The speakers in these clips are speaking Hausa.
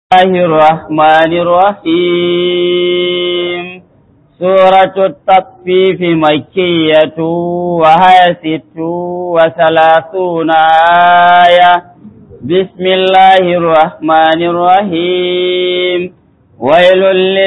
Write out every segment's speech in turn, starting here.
الله الرحمن الرحيم سورة التطفيف مكية وهي ست وثلاثون آية بسم الله الرحمن الرحيم ويل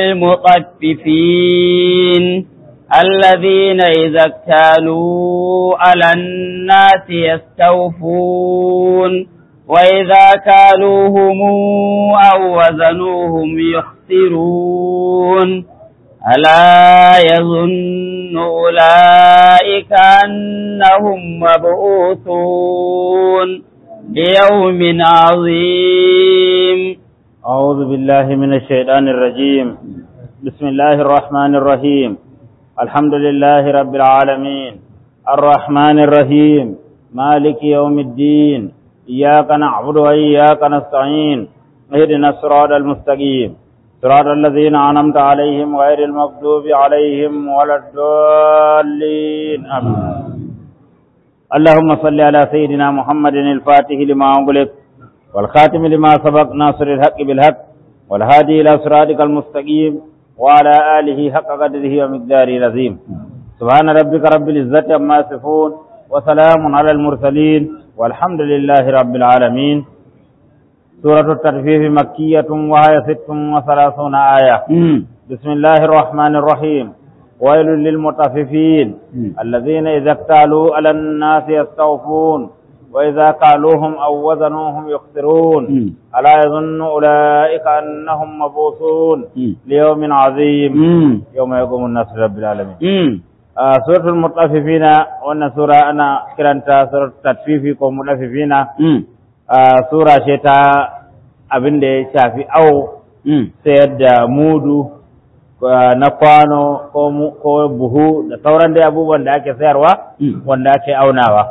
للمطففين الذين إذا اكتالوا على الناس يستوفون وإذا كالوهم أو وزنوهم يخسرون ألا يظن أولئك أنهم مبعوثون ليوم عظيم أعوذ بالله من الشيطان الرجيم بسم الله الرحمن الرحيم الحمد لله رب العالمين الرحمن الرحيم مالك يوم الدين إياك نعبد وإياك نستعين اهدنا الصراط المستقيم صراط الذين أنعمت عليهم غير المغضوب عليهم ولا الضالين آمين اللهم صل على سيدنا محمد الفاتح لما أغلق والخاتم لما سبق ناصر الحق بالحق والهادي إلى صراطك المستقيم وعلى آله حق قدره ومقداره العظيم سبحان ربك رب العزة عما يصفون وسلام على المرسلين والحمد لله رب العالمين سورة الترفيه مكية وهي ست وثلاثون آية بسم الله الرحمن الرحيم ويل للمطففين الذين إذا اكتالوا على الناس يستوفون وإذا قالوهم أو وزنوهم يخسرون ألا يظن أولئك أنهم مبعوثون ليوم عظيم يوم يقوم الناس رب العالمين آه سورة المطففين وأن سورة أنا كرنت سورة التطفيف كو مطففين آه سورة شتا abin da ya shafi au sayar da mudu na kwano ko buhu da sauran dai abubuwan da ake sayarwa wanda ake aunawa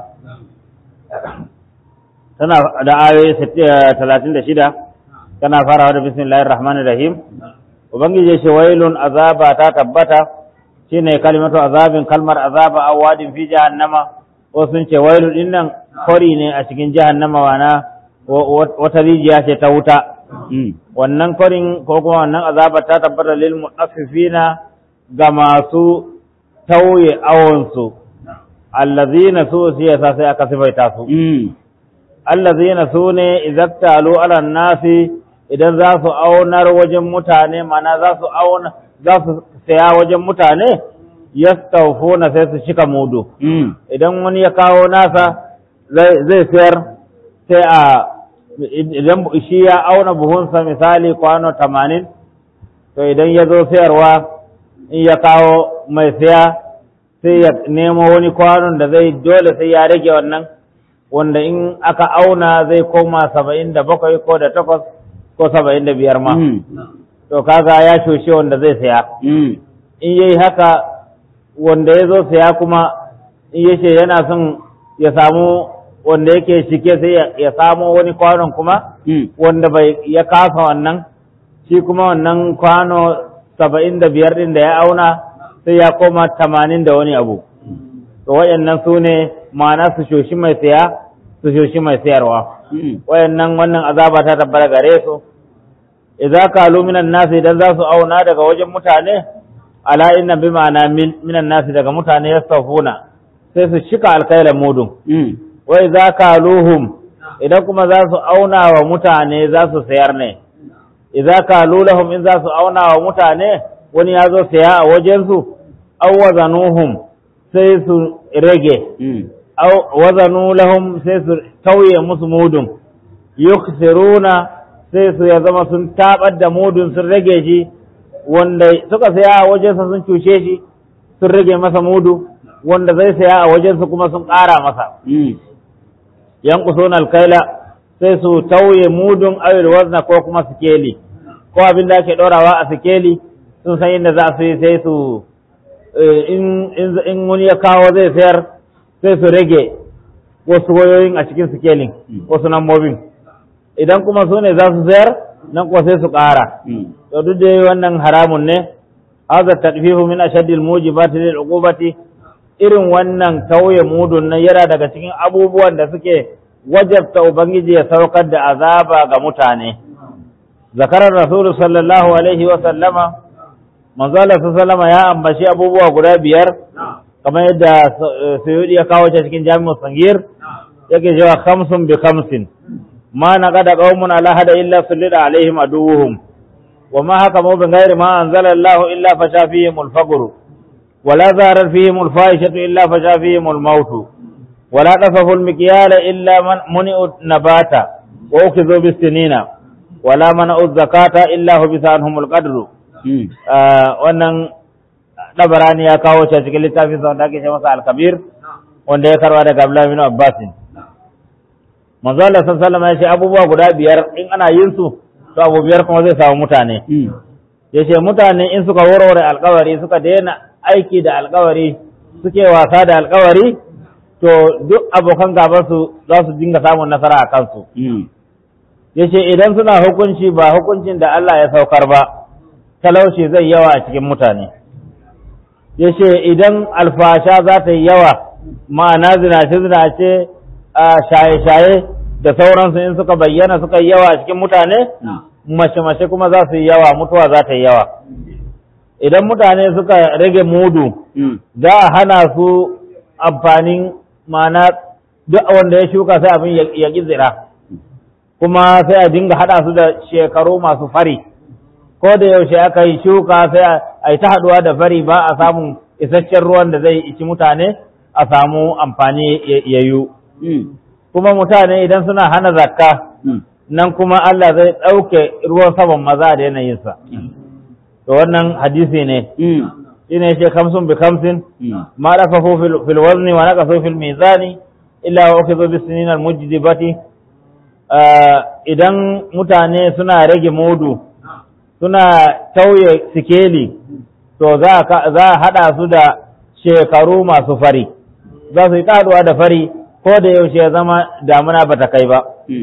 tana da ayoyi talatin da shida tana farawa da bismillahir rahmanir rahim ubangiji shi wailun azaba ta tabbata shine kalimatu azabin kalmar azaba a wadin fi jahannama ko sun ce wailun din nan kori ne a cikin jahannama wana wata rijiya ce ta wuta wannan korin ko kuma wannan azaba ta tabbata lil mutaffifina ga masu tauye awonsu allazina su siyasa sai aka sifaita su allazina su ne izaktalu ala nasi idan za su aunar wajen mutane mana za su auna za su saya wajen mutane yastawfuna sai su shika mudu idan wani ya kawo nasa zai sayar sai a idan shi ya auna buhunsa misali kwano tamanin to idan ya zo sayarwa in ya kawo mai saya sai ya nemo wani kwanon da zai dole sai ya rage wannan wanda in aka auna zai koma saba'in da bakwai ko da takwas ko saba'in da biyar ma to kaga ya shoshe wanda zai saya in yayi haka wanda ya zo saya kuma in yace yana son ya samu wanda yake shike sai ya samo wani kwanon kuma wanda bai ya kasa wannan shi kuma wannan kwano saba'in da biyar ɗin da ya auna sai ya koma tamanin da wani abu to wayannan su ne ma'ana su shoshi mai saya su shoshi mai sayarwa wayannan wannan azaba ta tabbata gare su idza kalu minan nasi idan za su auna daga wajen mutane ala inna bi ma'ana minan nasi daga mutane yastafuna sai su shika alkailan mudun wa idza kaluhum idan kuma za su auna wa mutane za su sayar ne idza kalu lahum in za su auna wa mutane wani ya zo saya a wajensu aw wazanuhum sai su rage aw wazanu lahum sai su tauye musu mudun yukhsiruna sai su ya zama sun tabar da mudun sun rage shi wanda suka saya a wajensa sun cushe shi sun rage masa mudu wanda zai saya a wajensu kuma sun ƙara masa yanqusuna alkaila sai su tauye mudun awil wazna ko kuma sikeli ko abin da ake ɗorawa a sikeli sun san inda za su yi sai su in wani ya kawo zai sayar sai su rage wasu wayoyin a cikin sikelin wasu nambobin idan kuma su ne za su sayar nan kuwa sai su ƙara to duk da wannan haramun ne hadha tadfihu min ashaddil mujibati lil uqubati irin wannan tauye mudun nan yana daga cikin abubuwan da suke wajabta Ubangiji ya saukar da azaba ga mutane, zakarar rasulu sallallahu alaihi wa sallama manzo Allah sallama ya ambaci abubuwa guda biyar kamar yadda Sayyidi ya kawo ta cikin Jami'ul Sangir yake cewa khamsun bi khamsin ma naqada qaumun ala hada illa sullida alaihim aduwwuhum wa ma hakamu bi ghairi ma anzala Allah illa fasha fihim al-faqr wa la zarar fihim al-fahishatu illa fasha fihim al-maut wa la qasafu al-mikyala illa man muni'u nabata wa ukhizu bis-sinina wa la mana'u zakata illa hubisa anhum al-qadru wannan dabarani ya kawo shi cikin littafin sa wanda ake ce masa al-kabir wanda ya karwa daga Abdullah bin Abbas manzo Allah sallallahu alaihi wasallam ya ce abubuwa guda biyar in ana yin su to abu biyar kuma zai samu mutane ya ce mutane in suka warware alkawari suka daina aiki da alkawari suke wasa da alkawari to duk abokan gaban su za su dinga samun nasara a kansu ya ce idan suna hukunci ba hukuncin da Allah ya saukar ba talauci zai yawa a cikin mutane ya ce idan alfasha za ta yi yawa ma'ana zinace-zinace a shaye-shaye da sauransu in suka bayyana suka yi yawa a cikin mutane mace-mace kuma za su yi yawa mutuwa za ta yi yawa idan mutane suka rage mudu za a hana su amfanin ma'ana duk wanda ya shuka sai abin ya ƙi zira kuma sai a dinga haɗa su da shekaru masu fari ko da yaushe aka yi shuka sai a yi ta haɗuwa da fari ba a samun isasshen ruwan da zai ici mutane a samu amfani ya yiwu kuma mutane idan suna hana zakka nan kuma Allah zai ɗauke ruwan saman maza da yanayinsa to wannan hadisi ne shine yake kamsun bi kamsin ma rafafu fil wazni wa naqasu fil mizani illa wa ukhidhu bis sinin al mujdibati idan mutane suna rage mudu suna tauye sikeli to za a haɗa su da shekaru masu fari za su yi ƙaruwa da fari ko da yaushe ya zama damuna ba ta kai ba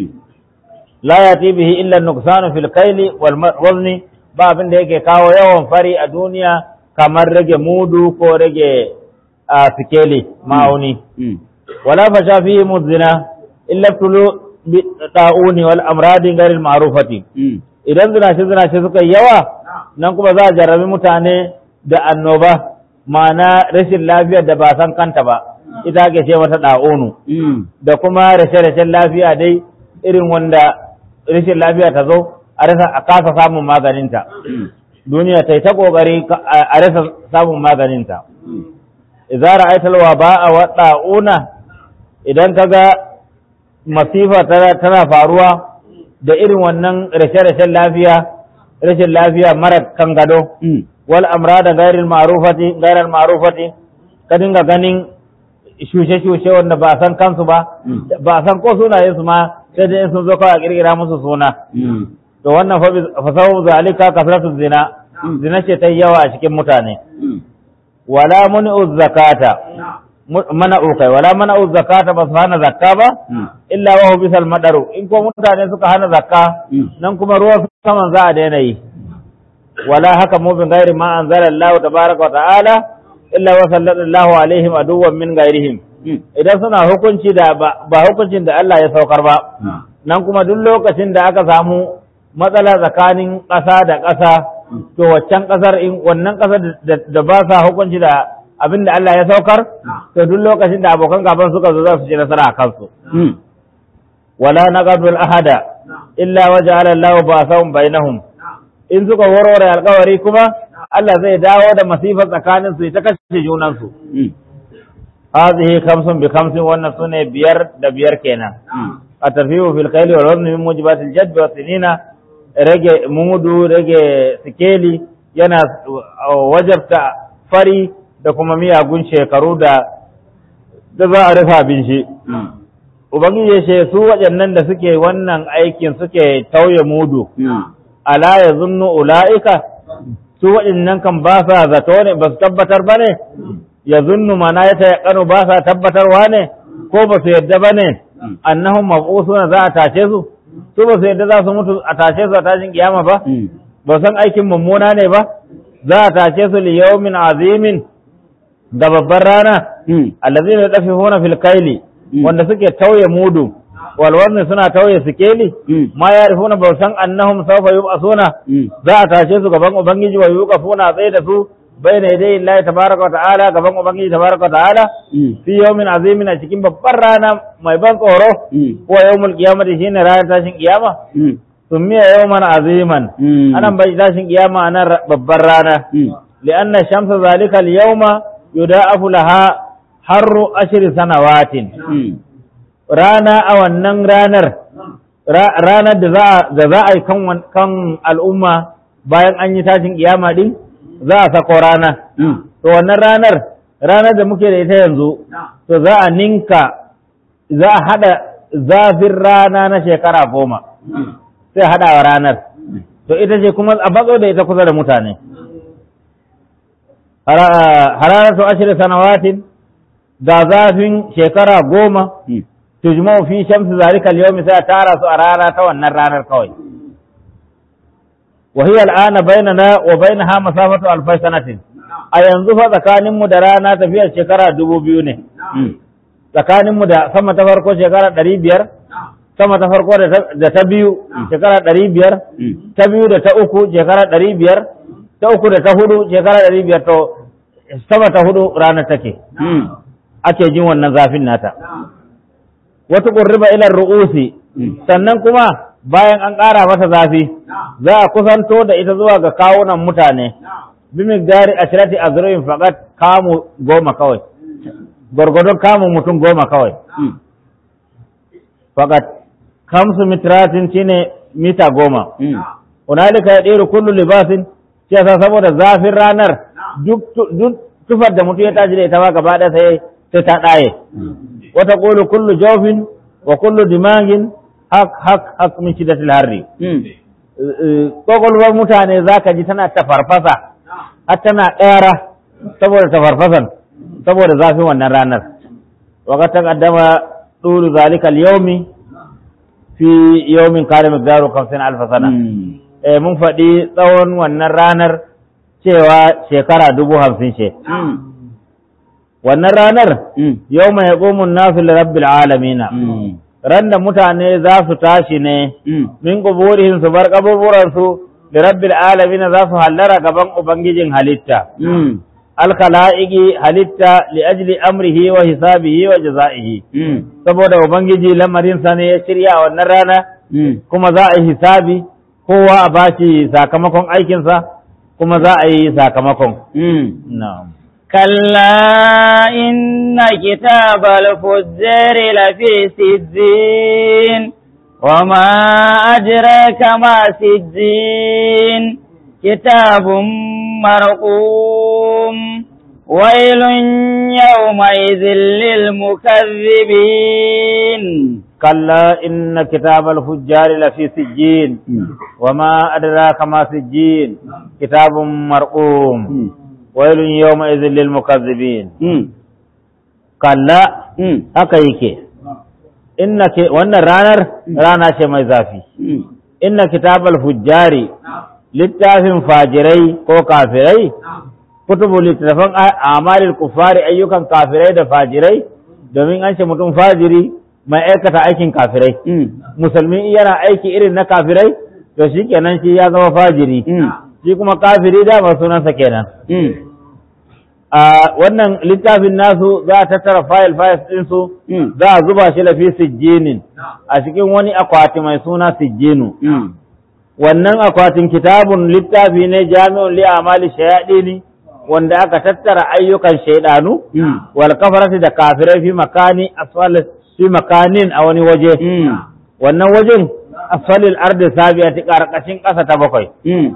la yati bihi illa nuqsanu fil kaili wal wazni ba abin da yake kawo yawan fari a duniya kamar rage mudu ko rage a sikeli ma'auni wala fasha fihi muzina illa tulu bi ta'uni wal amradi ghairil ma'rufati idan zinace zinace suka yi yawa nan kuma za a jarrabi mutane da annoba ma'ana rashin lafiyar da ba san kanta ba ita ake ce mata ɗa'onu da kuma rashe-rashen lafiya dai irin wanda rashin lafiya ta zo a rasa a kasa samun maganinta duniya ta yi ta ƙoƙari a rasa samun maganinta idza ra'aita al-waba'a wa ɗa'una idan ka ga masifa tana faruwa da irin wannan rashe-rashen lafiya rashin lafiya mara kan gado wal amrada ghairil ma'rufati ghairil ma'rufati ka dinga ganin shushe-shushe wanda ba san kansu ba ba san ko sunayen su ma sai dai sun zo kawai a kirkira musu suna to wannan fa sababu zalika kasratu zina zina ce ta yawa a cikin mutane wala mun'u zakata mana ukai wala mana zakata ba su hana zakka ba illa wa hu bisal madaru in ko mutane suka hana zakka nan kuma ruwan saman za a daina yi wala haka mu bin gairi ma anzala Allah tabaraka wa ta'ala illa wa sallallahu alaihim aduwwan min gairihim idan suna hukunci da ba hukuncin da Allah ya saukar ba nan kuma duk lokacin da aka samu matsala tsakanin ƙasa da ƙasa to waccan ƙasar in wannan ƙasar da ba sa hukunci da abin da Allah ya saukar to duk lokacin da abokan gaban suka zo za su ci nasara a kansu wala naqadul ahada illa waja'ala Allahu ba'sahum bainahum in suka warware alƙawari kuma Allah zai dawo da masifa tsakanin su ta kashe junan su hadhihi khamsun bi khamsin wannan sune biyar da biyar kenan a tarfihu fil khayli wal wazni min mujibatil jadbi wa sinina rage mudu rage sikeli yana wajabta fari da kuma miyagun shekaru da da za a rufa abin shi ubangiji ya ce su waɗannan da suke wannan aikin suke tauye mudu ala ya zunnu ula'ika su waɗannan kan ba sa zato ne ba su tabbatar ba ne ya zunnu mana ya ta kano ba sa tabbatarwa ne ko ba su yadda ba ne annahum mab'usuna za a tashe su su ba su yadda za su mutu a tashe su a tashin kiyama ba ba san aikin mummuna ne ba za a tashe su li yawmin azimin da babbar rana allazina yadafifuna fil kaili wanda suke tauye mudu walwarni suna tauye sikeli ma ya rufuna ba san annahum sawfa yub'asuna za a tashe su gaban ubangiji wa yuqafuna tsaye da su bayna yadayi Allah tabaraka wa ta'ala gaban ubangiji tabaraka wa ta'ala fi yawmin azimin a cikin babbar rana mai ban tsoro ko yawmul qiyamati shine ranar tashin kiyama summiya yawman aziman anan bai tashin kiyama anan babbar rana li'anna shamsa zalika al-yawma yuda'afu laha harru ashri sanawatin rana a wannan ranar ranar da za a yi kan al'umma bayan an yi tashin kiyama din za a sako rana to wannan ranar ranar da muke da ita yanzu to za a ninka za a hada zafin rana na shekara goma sai hada wa ranar to ita ce kuma a batso da ita kusa da mutane hararatu ashirin sanawatin ga zafin shekara goma tujma'u fi shamsi zalika al-yawmi sai tara su a rana ta wannan ranar kawai wa hiya al-ana bainana wa bainaha masafatu alf sanatin a yanzu fa tsakanin mu da rana tafiyar shekara dubu biyu ne tsakanin mu da sama ta farko shekara ɗari biyar sama ta farko da ta biyu shekara ɗari biyar ta biyu da ta uku shekara ɗari biyar ta uku da ta hudu shekara ɗari biyar to sama ta hudu rana take ake jin wannan zafin nata wata ƙurriba ilar ru'usi sannan kuma bayan an ƙara mata zafi za a kusanto da ita zuwa ga kawunan mutane bimin gari a shirati a zuroyin faƙat kamu goma kawai gwargwadon kamun mutum goma kawai faƙat kamsu mitratin shine mita goma hunalika ya ɗero kullu libasin shi yasa saboda zafin ranar duk tufar da mutum ya tashi da ita ba gaba ɗaya sai sai ta ɗaye wata ƙulu kullu jofin wa kullu dimagin hak hak hak min shiddatil harri kokolwar mutane zaka ji tana tafarfasa har tana ɗara saboda tafarfasan saboda zafin wannan ranar wa ta qaddama dulu zalika al-yawmi fi yawmin kana miqdaru 50 alf sana eh mun faɗi tsawon wannan ranar cewa shekara dubu hamsin ce wannan ranar yau mai yaƙumun nasu lirabbil alamina ran da mutane za su tashi ne min kuburihim su bar kaburburansu lirabbil alamina za su hallara gaban ubangijin halitta alkala'igi halitta li ajli amrihi wa hisabihi wa jaza'ihi saboda ubangiji lamarinsa ne ya shirya wannan rana kuma za a yi hisabi kowa a bashi sakamakon aikinsa kuma za a yi sakamakon na'am كلا إن كتاب الفجار لفي سجين وما أدراك ما سجين كتاب مرقوم ويل يومئذ للمكذبين كلا إن كتاب الفجار لفي سجين وما أدراك ما سجين كتاب مرقوم ويل يومئذ للمكذبين كلا haka yake inna ke wannan ranar rana ce mai zafi inna kitabal fujjari littafin fajirai ko kafirai kutubu littafan amalil kufari ayyukan kafirai da fajirai domin an ce mutum fajiri mai aikata aikin kafirai musulmi yana aiki irin na kafirai to shi kenan shi ya zama fajiri shi kuma kafiri dama sunansa kenan a wannan littafin nasu za a tattara fayil fayil ɗinsu za a zuba shi lafi sijjinin a cikin wani akwati mai suna sijjinu wannan akwatin kitabun littafi ne jami'un li amali shayaɗini wanda aka tattara ayyukan shaidanu wal kafarati da kafirai fi makani asfal fi makanin a wani waje wannan wajen asfalil ardi sabiyati karkashin ƙasa ta bakwai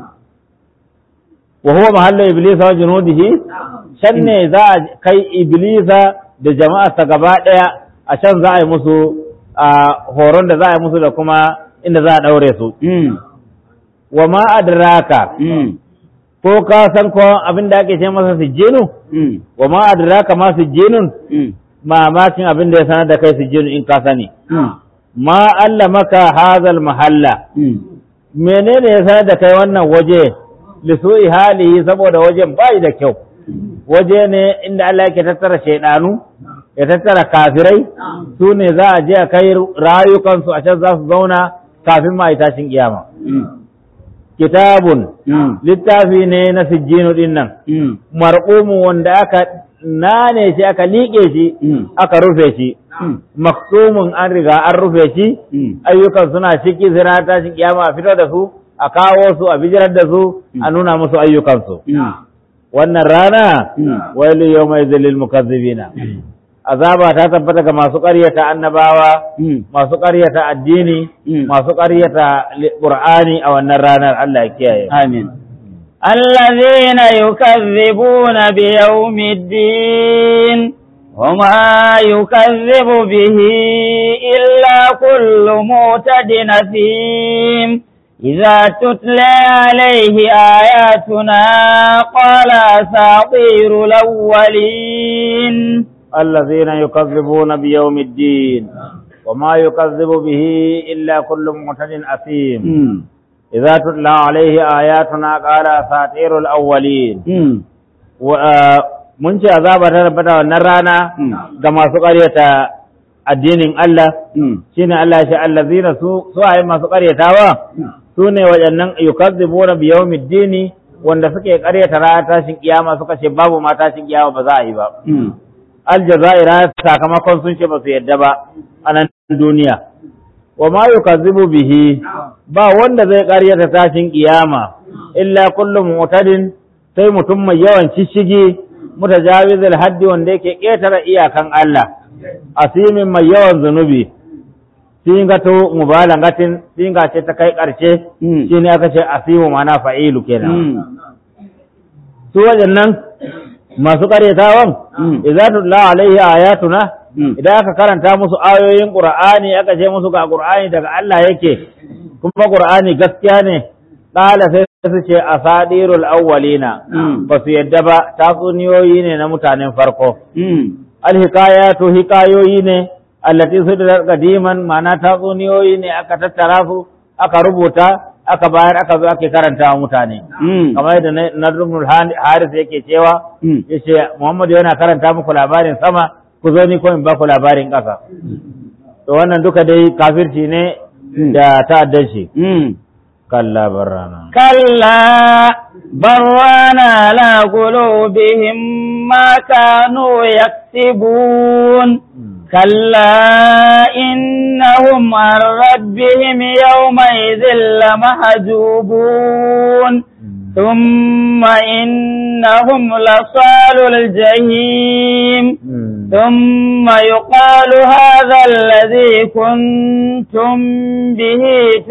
wa huwa mahallu iblisa wa junudihi can ne za a kai iblisa da jama'arsa gaba ɗaya a can za a yi musu horon da za a yi musu da kuma inda za a ɗaure su wa ma adraka ko ka san ko abin da ake ce masa sijjinu wa ma adraka ma sijjinun mamakin abin da ya sanar da kai sijjinu in ka sani ma allamaka hazal mahalla menene ya sanar da kai wannan waje lisu'i halihi saboda wajen bai da kyau waje ne inda Allah yake tattara shaidanu ya tattara kafirai su ne za a je a kai rayukansu a can za su zauna kafin ma tashin kiyama kitabun littafi ne na sijjinu din nan marqumu wanda aka nane shi aka liƙe shi aka rufe shi maksumun an riga an rufe shi ayyukan suna ciki sai na tashin kiyama a fito da su a kawo su a bijirar da su a nuna musu ayyukansu wannan rana wailu yawma idhil mukazzibina azaba ta tabbata ga masu ƙaryata annabawa masu ƙaryata addini masu ƙaryata qur'ani a wannan ranar Allah ya kiyaye amin الذين يكذبون بيوم الدين وما يكذب به إلا كل معتد نثيم إذا تتلى عليه آياتنا قال أساطير الأولين الذين يكذبون بيوم الدين وما يكذب به إلا كل معتد أثيم إذا تتلى عليه آياتنا قال أساطير الأولين mun ce azaba ta tabbata wannan rana ga masu ƙaryata addinin Allah shine Allah shi allazina su su ayi masu ƙaryatawa su ne waɗannan yukazzibuna bi yawmiddini wanda suke ƙaryata ranar tashin kiyama suka ce babu ma tashin kiyama ba za a yi ba aljazaira sakamakon sun ce ba su yadda ba a nan duniya wa ma yukazzibu bihi ba wanda zai ƙaryata tashin kiyama illa kullum mutadin sai mutum mai yawan shishigi mutajawizul haddi wanda yake ƙetare iyakan Allah asimin mai yawan zunubi singa to mubalagatin singa ce ta kai ƙarshe shine aka ce asimu mana fa'ilu kenan su waɗannan masu ƙaryatawan idza tutla alaihi ayatuna idan aka karanta musu ayoyin qur'ani aka ce musu ga qur'ani daga Allah yake kuma qur'ani gaskiya ne qala sai su ce asadirul awwalina ba su yadda ba tatsuniyoyi ne na mutanen farko alhikayatu hikayoyi ne allati sudirat qadiman ma'ana tatsuniyoyi ne aka tattara su aka rubuta aka bayar aka zo ake karanta wa mutane kamar yadda Nadrumul Haris yake cewa yace Muhammadu yana karanta muku labarin sama ku zo ni ko in ba ku labarin ƙasa to wannan duka dai kafirci ne da ta'addanci kalla barrana كلا بران على قلوبهم ما كانوا يكسبون كلا إنهم عن ربهم يومئذ لمحجوبون ثم إنهم لصال الجحيم ثم يقال هذا الذي كنتم به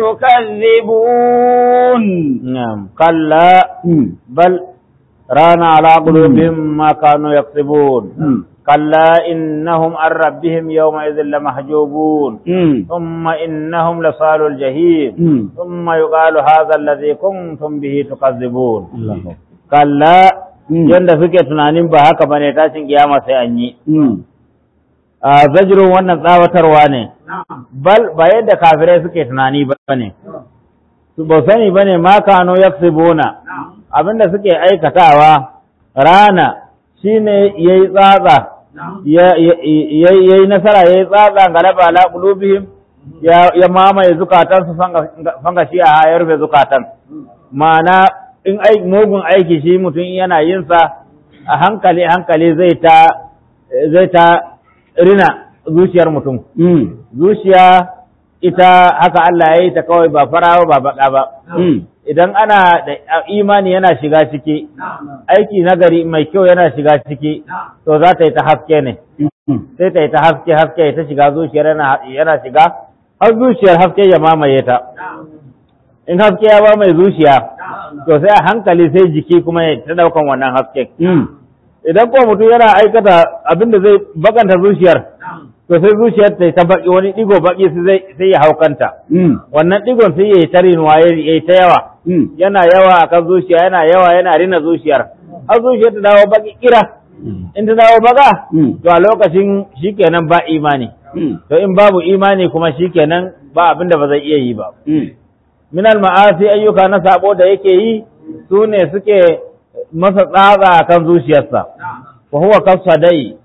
تكذبون نعم كلا بل ران على قلوبهم ما كانوا يكسبون كلا إنهم عن ربهم يومئذ لمحجوبون ثم إنهم لصال الجحيم ثم يقال هذا الذي كنتم به تكذبون كلا yanda suke tunanin ba haka bane tashin kiyama sai an yi a zajirun wannan tsawatarwa ne bal ba yadda kafirai suke tunani ba ne su ba sani ba ne ma kano yaksibuna abinda suke aikatawa rana shine yayi tsatsa ya yi nasara ya yi tsatsa galaba ala qulubihim ya mamaye zukatansu fanga shi a ya rufe zukatan ma'ana in mugun aiki shi mutum yana yin sa a hankali hankali zai ta zai ta rina zuciyar mutum zuciya ita haka Allah ya yi ta kawai ba farawa ba baka ba idan ana da imani yana shiga ciki aiki nagari mai kyau yana shiga ciki to za ta yi ta haske ne sai ta yi ta haske haske ta shiga zuciyar yana shiga har zuciyar haske ya mamaye ta in haske ya ba mai zuciya to sai a hankali sai jiki kuma ya ta daukan wannan haske idan ko mutum yana aikata abin da zai bakanta zuciyar to sai zuciyar ta ta baki wani digo baki sai ya haukanta wannan digon sai ya yi ta rinuwa ya yi ta yawa yana yawa akan zuciya yana yawa yana rina zuciyar har zuciyar ta dawo baki kira in ta dawo baka to a lokacin shikenan ba imani to in babu imani kuma shikenan ba abin da ba zai iya yi ba minal ma'asi ayyuka na sabo da yake yi su ne suke masa tsatsa kan zuciyarsa wa huwa kasadai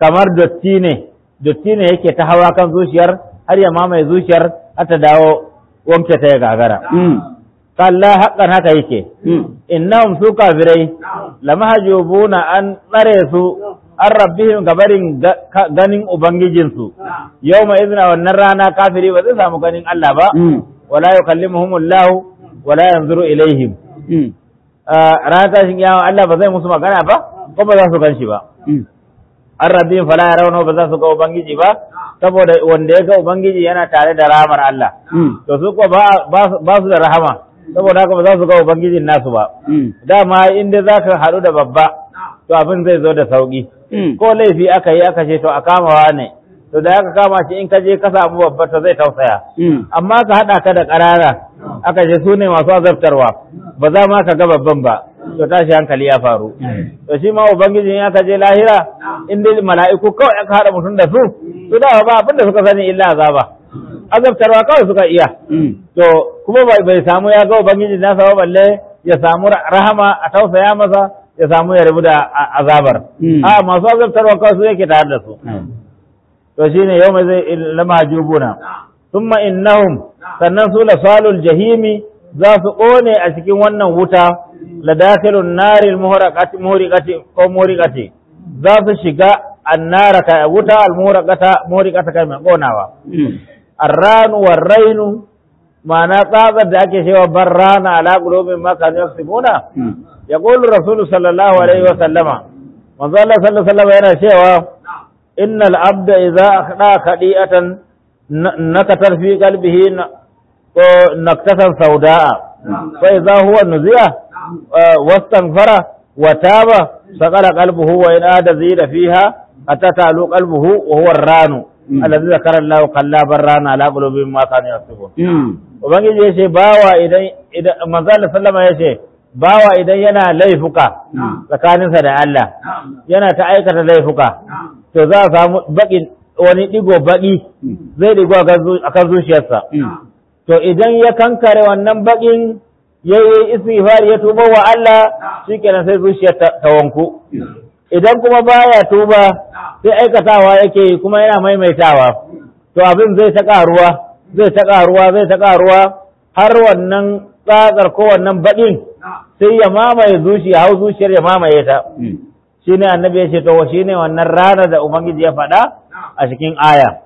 kamar dotti ne dotti ne yake ta hawa kan zuciyar har ya mamaye zuciyar har ta dawo wanke ta ya gagara kalla haƙƙan haka yake innahum su kafirai lamahjubuna an tsare su an rabbihim gabarin ganin ubangijinsu yawma izna wannan rana kafiri ba zai samu ganin Allah ba wala yukallimuhumullahu wala yanzuru ilaihim ranar tashin kiyama Allah ba zai musu magana ba ko ba za su gan shi ba an rabbihim fala yarawna ba za su ga ubangiji ba saboda wanda ya ga ubangiji yana tare da rahamar Allah to su ko ba su da rahama saboda haka ba za su ga ubangijin nasu ba dama inda za ka haɗu da babba to abin zai zo da sauƙi ko laifi aka yi aka ce to a kamawa ne to da aka kama shi in ka je ka samu babba to zai tausaya amma ka haɗa ka da ƙarara aka ce su ne masu azabtarwa ba za ma ka ga babban ba to tashi hankali ya faru to shi ma ubangijin ya ka je lahira in dai mala'iku kawai aka haɗa mutum da su to da ba abin da suka sani illa azaba azabtarwa kawai suka iya to kuma bai samu ya ga ubangiji nasa ba balle ya samu rahama a tausaya masa ya samu ya rabu da azabar a masu azabtarwa kawai su yake tare da su to shine yau mai zai lama jubuna thumma innahum sannan su la salul jahimi za su kone a cikin wannan wuta la dakhilun naril muhraqati muhriqati ko muhriqati za su shiga annara ka wuta al muhraqata muhriqata kai mai konawa arranu warrainu ma'ana tsatsar da ake cewa barrana ala qulubin ma kanu yaksibuna yaqulu rasul sallallahu alaihi wa sallama manzo Allah sallallahu alaihi wa sallama yana cewa innal abda idza akhda khadi'atan nakatar fi qalbihi ko naktatan sauda'a fa idza huwa nuziya wastanfara wa taba saqala qalbuhu wa in ada zida fiha hatta ta'lu qalbuhu wa huwa ar-ranu alladhi zakara Allah kalla barrana ala qulubihim ma kanu yasbun ubangiji yace bawa idan idan manzo Allah sallama yace bawa idan yana laifuka tsakaninsa da Allah yana ta aikata laifuka to za a samu baki wani digo baki zai digo akan zuciyarsa to idan ya kankare wannan bakin ya yi istighfar ya tuba wa Allah shikenan sai zuciyar ta wanku idan kuma baya tuba sai aikatawa yake kuma yana maimaitawa to abin zai ta karuwa zai ta karuwa zai ta karuwa har wannan tsatsar ko wannan baɗin sai ya mamaye zuciya hau zuciyar ya mamaye ta shine annabi ya ce to shine wannan rana da ubangiji ya faɗa a cikin aya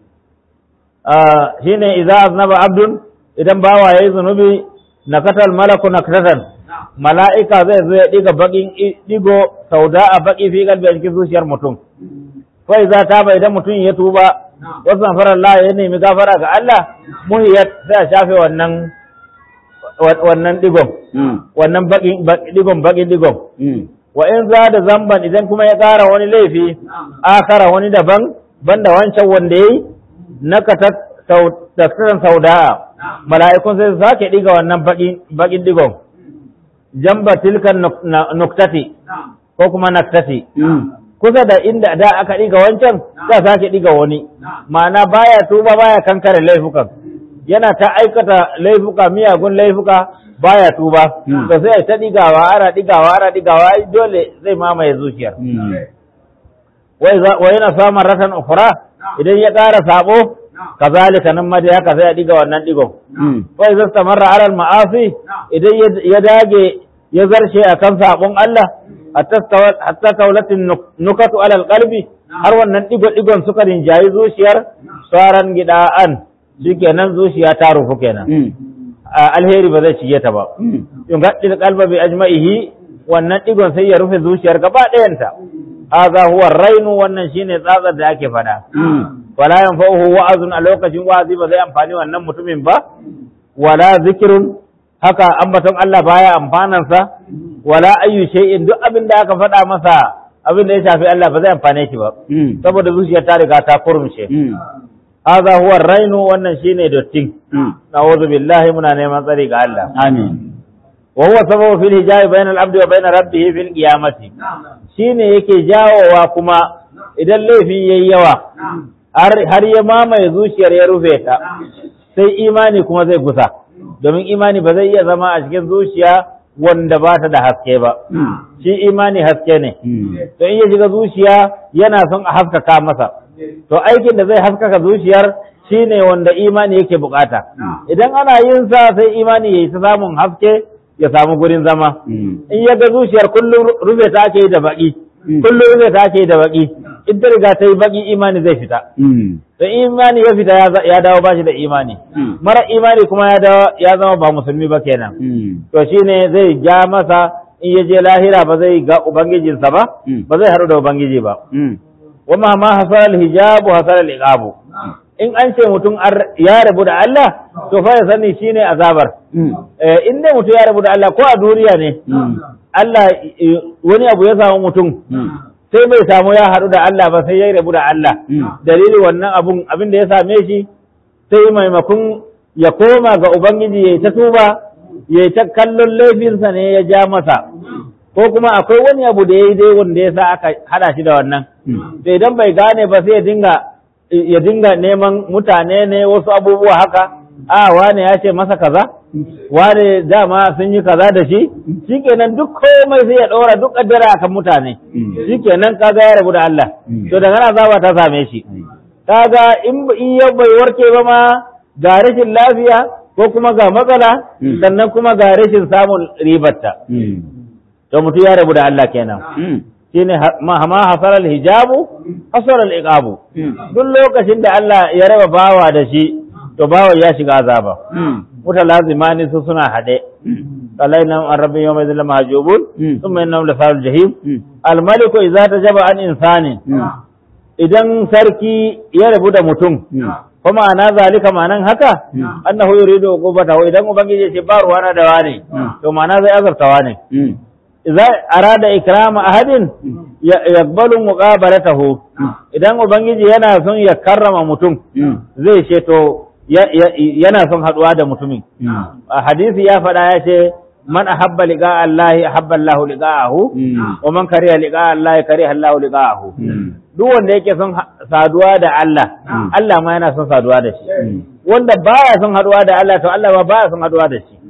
shine idza aznaba abdun idan bawa yayi zunubi nakatal malaku nakatan mala'ika zai zo ya diga bakin digo sauda a baki fi kalbi a cikin zuciyar mutum fa idza taba idan mutum ya tuba wasu fara Allah ya nemi gafara ga Allah muhiyat sai a shafe wannan wannan digon wannan bakin digon bakin digon wa in za da zamban idan kuma ya ƙara wani laifi akara wani daban banda wancan wanda yayi naka tattaran sauda'a mala'ikun sai su sake diga wannan bakin digon jamba tilkan nuktati ko kuma naktati kusa da inda da aka diga wancan za sake diga wani ma'ana baya tuba baya kankare laifukan yana ta aikata laifuka miyagun laifuka baya tuba to sai ta digawa ana digawa ana digawa dole zai mamaye zuciyar wa yana samun ratan ukura idan ya ƙara sabo kazalika nan ma dai haka sai a diga wannan digon fa idza stamarra ala al ma'asi idan ya dage ya zarce akan sabon Allah hatta taulatin nukatu ala al qalbi har wannan digo digon suka rinjayi zuciyar saran gida'an shikenan zuciya ta rufu kenan alheri ba zai shige ta ba in gaddil qalba bi ajma'ihi wannan digon sai ya rufe zuciyar gaba ɗayanta hadha huwa rainu wannan shine tsatsar da ake fada wala yanfa'uhu wa'azun a lokacin wa'azi ba zai amfani wannan mutumin ba wala zikrun haka ambaton Allah baya amfanan sa wala ayyu shay'in duk abin da aka faɗa masa abin da ya shafi Allah ba zai amfane shi ba saboda zuciyar ta riga ta kurmushe hadha huwa rainu wannan shine dottin na'udhu billahi muna neman tsari ga Allah amin wa huwa sababu fil hijabi bainal abdi wa bain rabbih fil qiyamati shine yake jawowa kuma idan laifi yayi yawa har ya mamaye zuciyar ya rufe ta sai imani kuma zai gusa domin imani ba zai iya zama a cikin zuciya wanda ba ta da haske ba shi imani haske ne to in ya shiga zuciya yana son a haskaka masa to aikin da zai haskaka zuciyar shine wanda imani yake bukata idan ana yin sa sai imani yayi ta samun haske ya samu gurin zama in ya ga zuciyar kullum rufe ta ake yi da baki kullum rufe ta ake yi da baki in ta riga ta yi baki imani zai fita to imani ya fita ya- ya dawo bashi da imani mara imani kuma ya dawo ya zama ba musulmi ba kenan to shine zai ja masa in ya je lahira ba zai ga ubangijinsa ba ba zai haɗu da ubangiji ba wama ma hasal hijabu hasal iqabu in an ce mutum ar- ya rabu da Allah to fa ya sani shine azabar eh in dai mutum ya rabu da Allah ko a duniya ne Allah eh, wani abu ya samu mutum sai bai samu ya haɗu da Allah ba sai ya rabu da Allah dalili wannan abun abin da ya same shi sai maimakon ya koma ga ubangiji ya ta tuba ya ta kallon laifinsa ne ya ja masa ko kuma akwai wani abu da ya yi dai wanda ya sa aka hada shi da wannan to idan bai gane ba sai ya dinga ya dinga neman mutane ne wasu abubuwa haka a wane ya ce masa kaza wane dama sun yi kaza da shi shikenan duk komai sai ya ɗora duk kaddara akan mutane shikenan kaga ya rabu da Allah to daga nan azaba ta same shi kaga in in ya bai warke ba ma ga rashin lafiya ko kuma ga matsala sannan kuma ga rashin samun ribarta to mutum ya rabu da Allah kenan shine ha- ma ma hasaral hijabu hasaral iqabu duk lokacin da Allah ya raba bawa da shi to bawa ya shiga azaba mutalazimani su suna hade alaina an rabbi yawma idhil mahjubun thumma innahum la farul jahim al maliku idza tajaba an insani idan sarki ya rabu da mutum kuma ana zalika ma'anan haka annahu yuridu uqubatahu idan ubangiji ya ce ba ruwana da wane to ma'ana zai azabtawa ne idza arada ikrama ahadin ya- yaqbalu muqabalatahu idan ubangiji yana son ya karrama mutum zai ce to ya- ya- yana son haduwa da mutumin a hadisi ya faɗa ya ce man ahabba liqa Allah ahabba Allah liqa'ahu wa man kariha liqa Allah kariha Allah liqa'ahu duk wanda yake son ha- saduwa da Allah Allah ma yana son saduwa da shi wanda baya son haduwa da Allah to Allah ma baya son haduwa da shi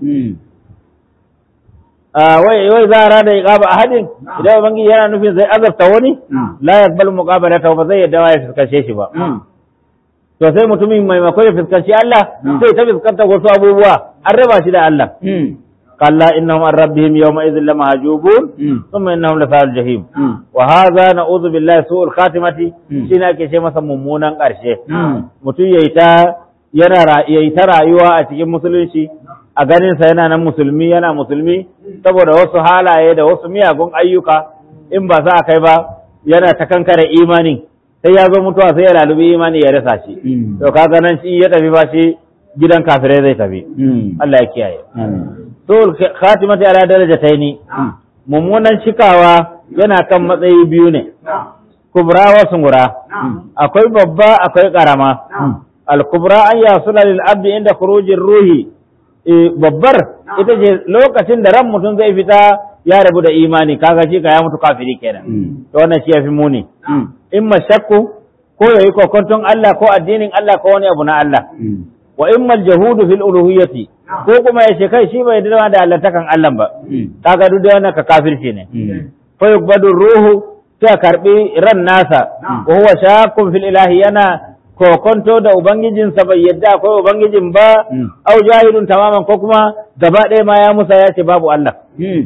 Ah, wai wai za a rada iqaba ahadin idan ubangiji yana nufin zai azabta wani la yaqbal muqabalata ba zai yadda ya fuskace shi ba to sai mutumin maimakon ya fuskanci Allah sai ta fuskanta wasu abubuwa an raba shi da Allah kalla innahum an rabbihim yawma idhin lamahjubun thumma innahum la sa'al jahim wa hadha na'udhu billahi su'ul khatimati shine ake ce masa mummunan karshe mutum yayi ta yana ra- yayi ta rayuwa a cikin musulunci a ganinsa yana nan musulmi yana musulmi saboda wasu halaye da wasu miyagun ayyuka in ba za a kai ba yana ta kankare imani sai ya zo mutuwa sai ya lalubi imani ya rasa shi to kaga nan shi ya tafi ba shi gidan kafirai zai tafi Allah ya kiyaye to khatimati ala darajataini mummunan cikawa yana kan matsayi biyu ne kubra wa sungura akwai babba akwai karama al-kubra an yasula lil abdi inda khurujir ruhi Eh, babbar ita ce lokacin da ran mutum zai fita ya rabu da imani kaga shi ka ya mutu kafiri kenan to wannan shi yafi muni in mashakku ko yayi kokonton Allah ko addinin Allah ko wani abu na Allah wa in mal jahudu fil uluhiyyati ko kuma ya ce kai shi bai da da Allah takan Allah ba kaga duk da wannan ka kafirci ne fa yubadu ruhu sai karbi ran nasa wa huwa shakkun fil ilahi yana kokonto da ubangijinsa bai yadda akwai ubangijin ba au jahilun tamaman ko kuma gaba ɗaya ma ya musa ya ce babu Allah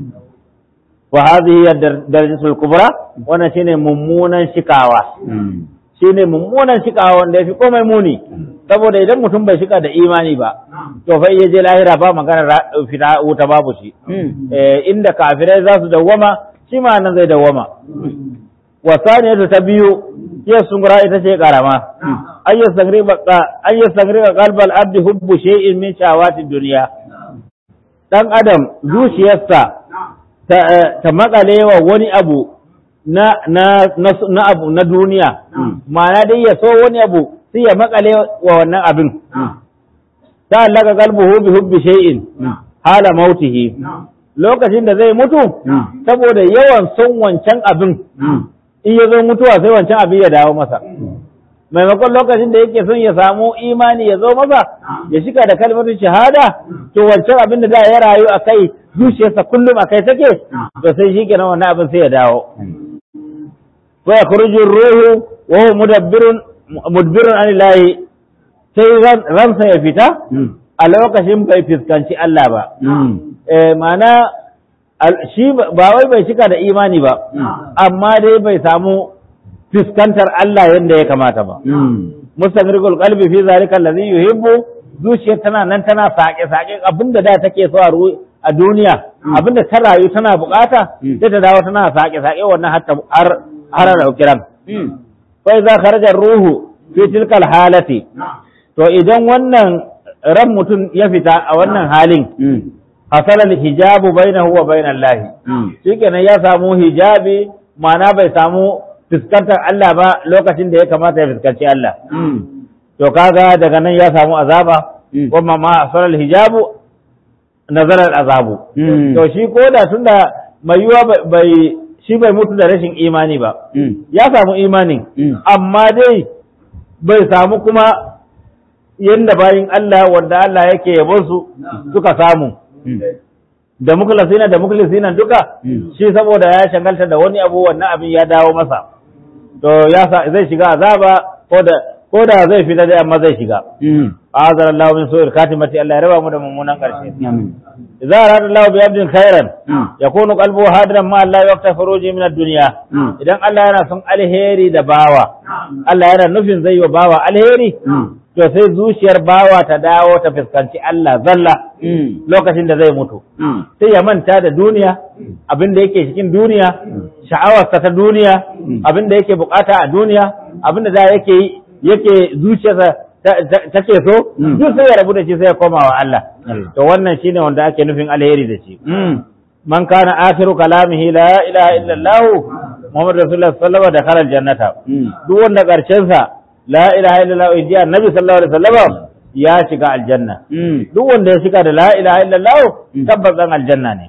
wa hadhihi darajatul kubra wannan shine mummunan shikawa shine mummunan shikawa wanda yafi komai muni saboda idan mutum bai shika da imani ba to fa iya je lahira ba magana fita wuta babu shi eh inda kafirai za su dawwama shi ma nan zai dawwama wa saniyatu ta biyu ya sungura ita ce karama an yi sangriba kalbal abdi hubbu shay'in min shawati duniya dan adam zuciyarsa ta, ta makale wa wani abu na na na, abu na duniya ma'ana dai ya so wani abu sai ya makale wa wannan abin ta allaka kalbuhu bi hubbi shay'in hala mautihi lokacin da zai mutu saboda yawan son wancan abin in ya zo mutuwa sai wancan abin ya dawo masa maimakon lokacin da yake son ya samu imani ya zo masa ya shiga da kalmar shahada to wancan abin da da ya rayu a kai zuciyarsa kullum a kai take to sai shi kenan wannan abin sai ya dawo wa yakhruju ruhu wa huwa mudabbirun mudbirun anillahi sai ransa ya fita a lokacin bai fuskanci Allah ba eh ma'ana shi ba wai bai cika da imani ba amma dai bai samu fuskantar Allah yadda ya kamata ba mustamirul qalbi fi zalika allazi yuhibbu zuciyar tana nan tana sake sake abinda da take so a a duniya abinda ta rayu tana bukata sai ta dawo tana sake sake wannan hatta har har da kiran fa idza kharaja ruhu fi tilkal halati to idan wannan ran mutum ya fita a wannan halin hasalal hijabu bainahu wa bainal lahi shikenan ya samu hijabi ma'ana bai samu fuskantar Allah ba lokacin da ya kamata ya fuskanci Allah to kaga daga nan ya samu azaba kuma ma hasalal hijabu nazarar azabu to shi ko da tunda mai yiwa bai shi bai mutu da rashin imani ba ya samu imanin amma dai bai samu kuma yadda bayin Allah wanda Allah yake yabon su suka samu da mukhlasina da mukhlisina duka shi saboda ya shagalta da wani abu wannan abin ya dawo masa to ya zai shiga azaba ko da ko da zai fita dai amma zai shiga azar Allah min su'il katimati Allah ya raba mu da mummunan karshe idza arada Allah bi abdin khairan yakunu qalbuhu hadiran ma Allah yaqta furuji min ad-dunya idan Allah yana son alheri da bawa Allah yana nufin zai wa bawa alheri to sai zuciyar bawa ta dawo ta fuskanci Allah zalla lokacin da zai mutu sai ya manta da duniya abin da yake cikin duniya sha'awarsa ta duniya abin da yake bukata a duniya abin da da yake yake zuciyarsa take so duk sai ya rabu da shi sai ya koma wa Allah to wannan shine wanda ake nufin alheri da shi man kana akhiru kalamihi la ilaha illa Allah Muhammad Rasulullah sallallahu alaihi wasallam da khalal jannata duk wanda karshen sa la ilaha illallah wa ji annabi sallallahu alaihi wasallam ya shiga aljanna duk wanda ya shiga da la ilaha illallah tabbas dan aljanna ne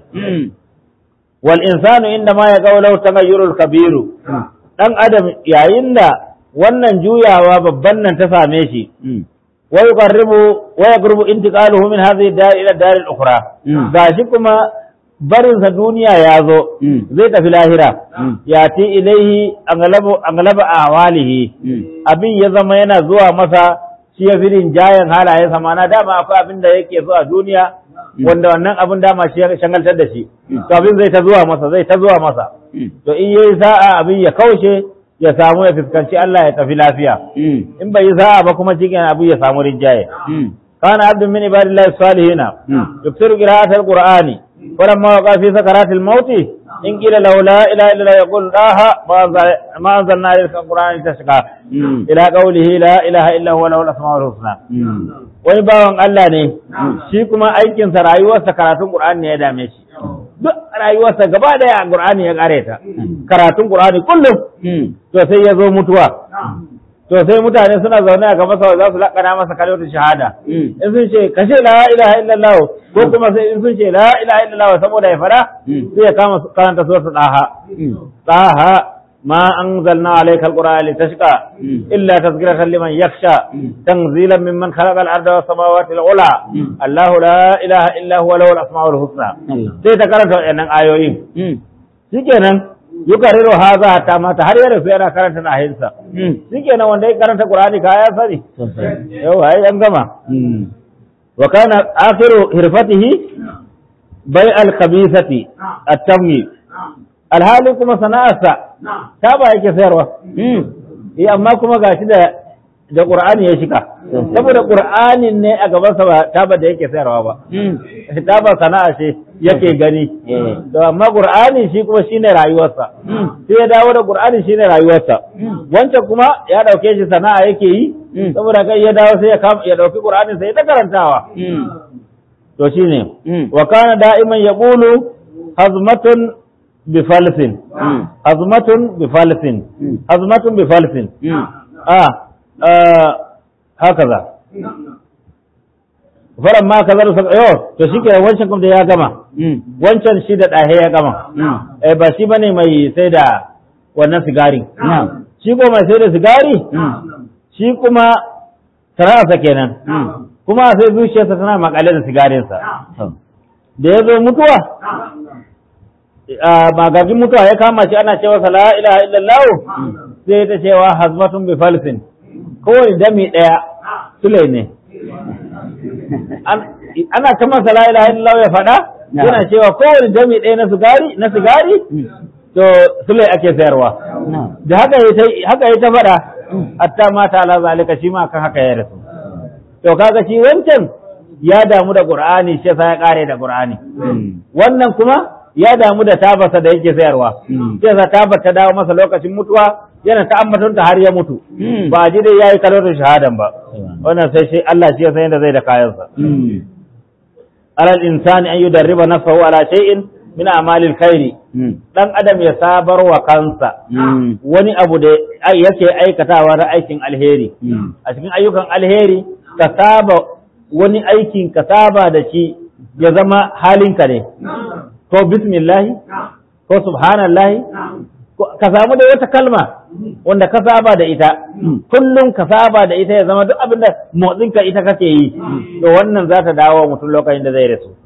wal insanu inda ma ya qawlu tagayyurul kabiru dan adam yayin da wannan juyawa babban nan ta same shi wa yuqarribu wa yaqrubu intiqaluhu min hadhihi dar ila dar al-ukhra gashi kuma barinsa duniya ya zo zai tafi lahira ya ti ilaihi angalaba a walihi abin ya zama yana zuwa masa shi ya firin jayen halayensa mana dama akwai abin da yake zuwa duniya wanda wannan abin dama shi ya shangaltar da shi to abin zai ta zuwa masa zai ta zuwa masa to in yayi sa'a abin ya kaushe ya samu ya fuskanci Allah ya tafi lafiya in bai yi sa'a ba kuma cikin abin ya samu rinjaye kana abdun min ibadillahi salihina yuktiru qira'atul qur'ani ولما وقع في سكرات الموت إن قيل له لا إله إلا الله يقول لا ما أنزلنا إليك القرآن تشقى إلى قوله لا إله إلا هو له الأسماء الحسنى wani bawan Allah ne shi kuma aikinsa rayuwarsa karatun Qur'ani ne ya dame shi duk rayuwarsa gaba daya Qur'ani ya kare ta karatun Qur'ani kullum to sai ya zo mutuwa to sai mutane suna zaune a gaba sa za su lakana masa kalmar shahada in sun ce kashe la ilaha illallah ko kuma sai in sun ce la ilaha illallah saboda ya fara sai ya kama karanta suratul daha daha ma anzalna alayka alqur'ana litashqa illa tazkiratan liman yakhsha tanzilan mimman khalaqa al-arda was samawati al-ula allah la ilaha illa huwa lahu al-asmaul husna sai ta karanta wannan ayoyin shikenan yukariru haza ta mata har yana su yana karanta na ahinsa shikenan wanda ya karanta qur'ani ka ya sani yau ai an gama wa kana akhiru hirfatihi bai al khabithati at-tamyi alhali kuma sana'arsa ta ba yake sayarwa eh amma kuma gashi da da qur'ani ya shika saboda qur'anin ne a gaban sa ba taba da yake sayarwa ba taba sana'a ce yake gani to amma qur'ani shi kuma shine rayuwarsa sai ya dawo da qur'ani shine rayuwarsa wancan kuma ya dauke shi sana'a yake yi saboda kai ya dawo sai ya ya dauki qur'ani sai ta karantawa to shine wa kana da'iman yaqulu hazmatun bi falsin hazmatun bi falsin hazmatun bi falsin ah hakaza faran ma kaza da yo to shike wancan kuma da ya gama wancan shi da dahe ya gama eh ba shi bane mai sai da wannan sigari shi ko mai sai da sigari shi kuma sana'arsa kenan kuma sai zuciyarsa tana makale da sigarinsa da ya zo mutuwa magagin mutuwa ya kama shi ana cewa sa la ilaha illallah sai ta cewa hazmatun bi falsin kowane dami ɗaya sule ne ana ta masa la ilaha illallah ya faɗa yana cewa kowane dami ɗaya na sigari na sigari to sule ake sayarwa da haka haka ya ta faɗa hatta mata ala zalika shi ma kan haka ya rasu to kaga shi wancan ya damu da qur'ani shi yasa ya kare da qur'ani wannan kuma ya damu da tabasa da yake sayarwa sai sa tabar ta dawo masa lokacin mutuwa yana ta ambatonta har ya mutu ba ji dai yayi kalmar shahadan ba wannan sai shi Allah shi ya san yadda zai da kayansa alal insani an yudarriba nafsahu ala shay'in min a'malil khairi dan adam ya sabar wa kansa wani abu da yake aikatawa na aikin alheri a cikin ayyukan alheri ka saba wani aikin ka saba da shi ya zama halinka ne ko bismillahi ko subhanallahi ka samu da wata kalma wanda ka saba da ita kullum ka saba da ita ya zama duk abin da motsinka ita kake yi to wannan za ta dawo mutum lokacin da zai rasu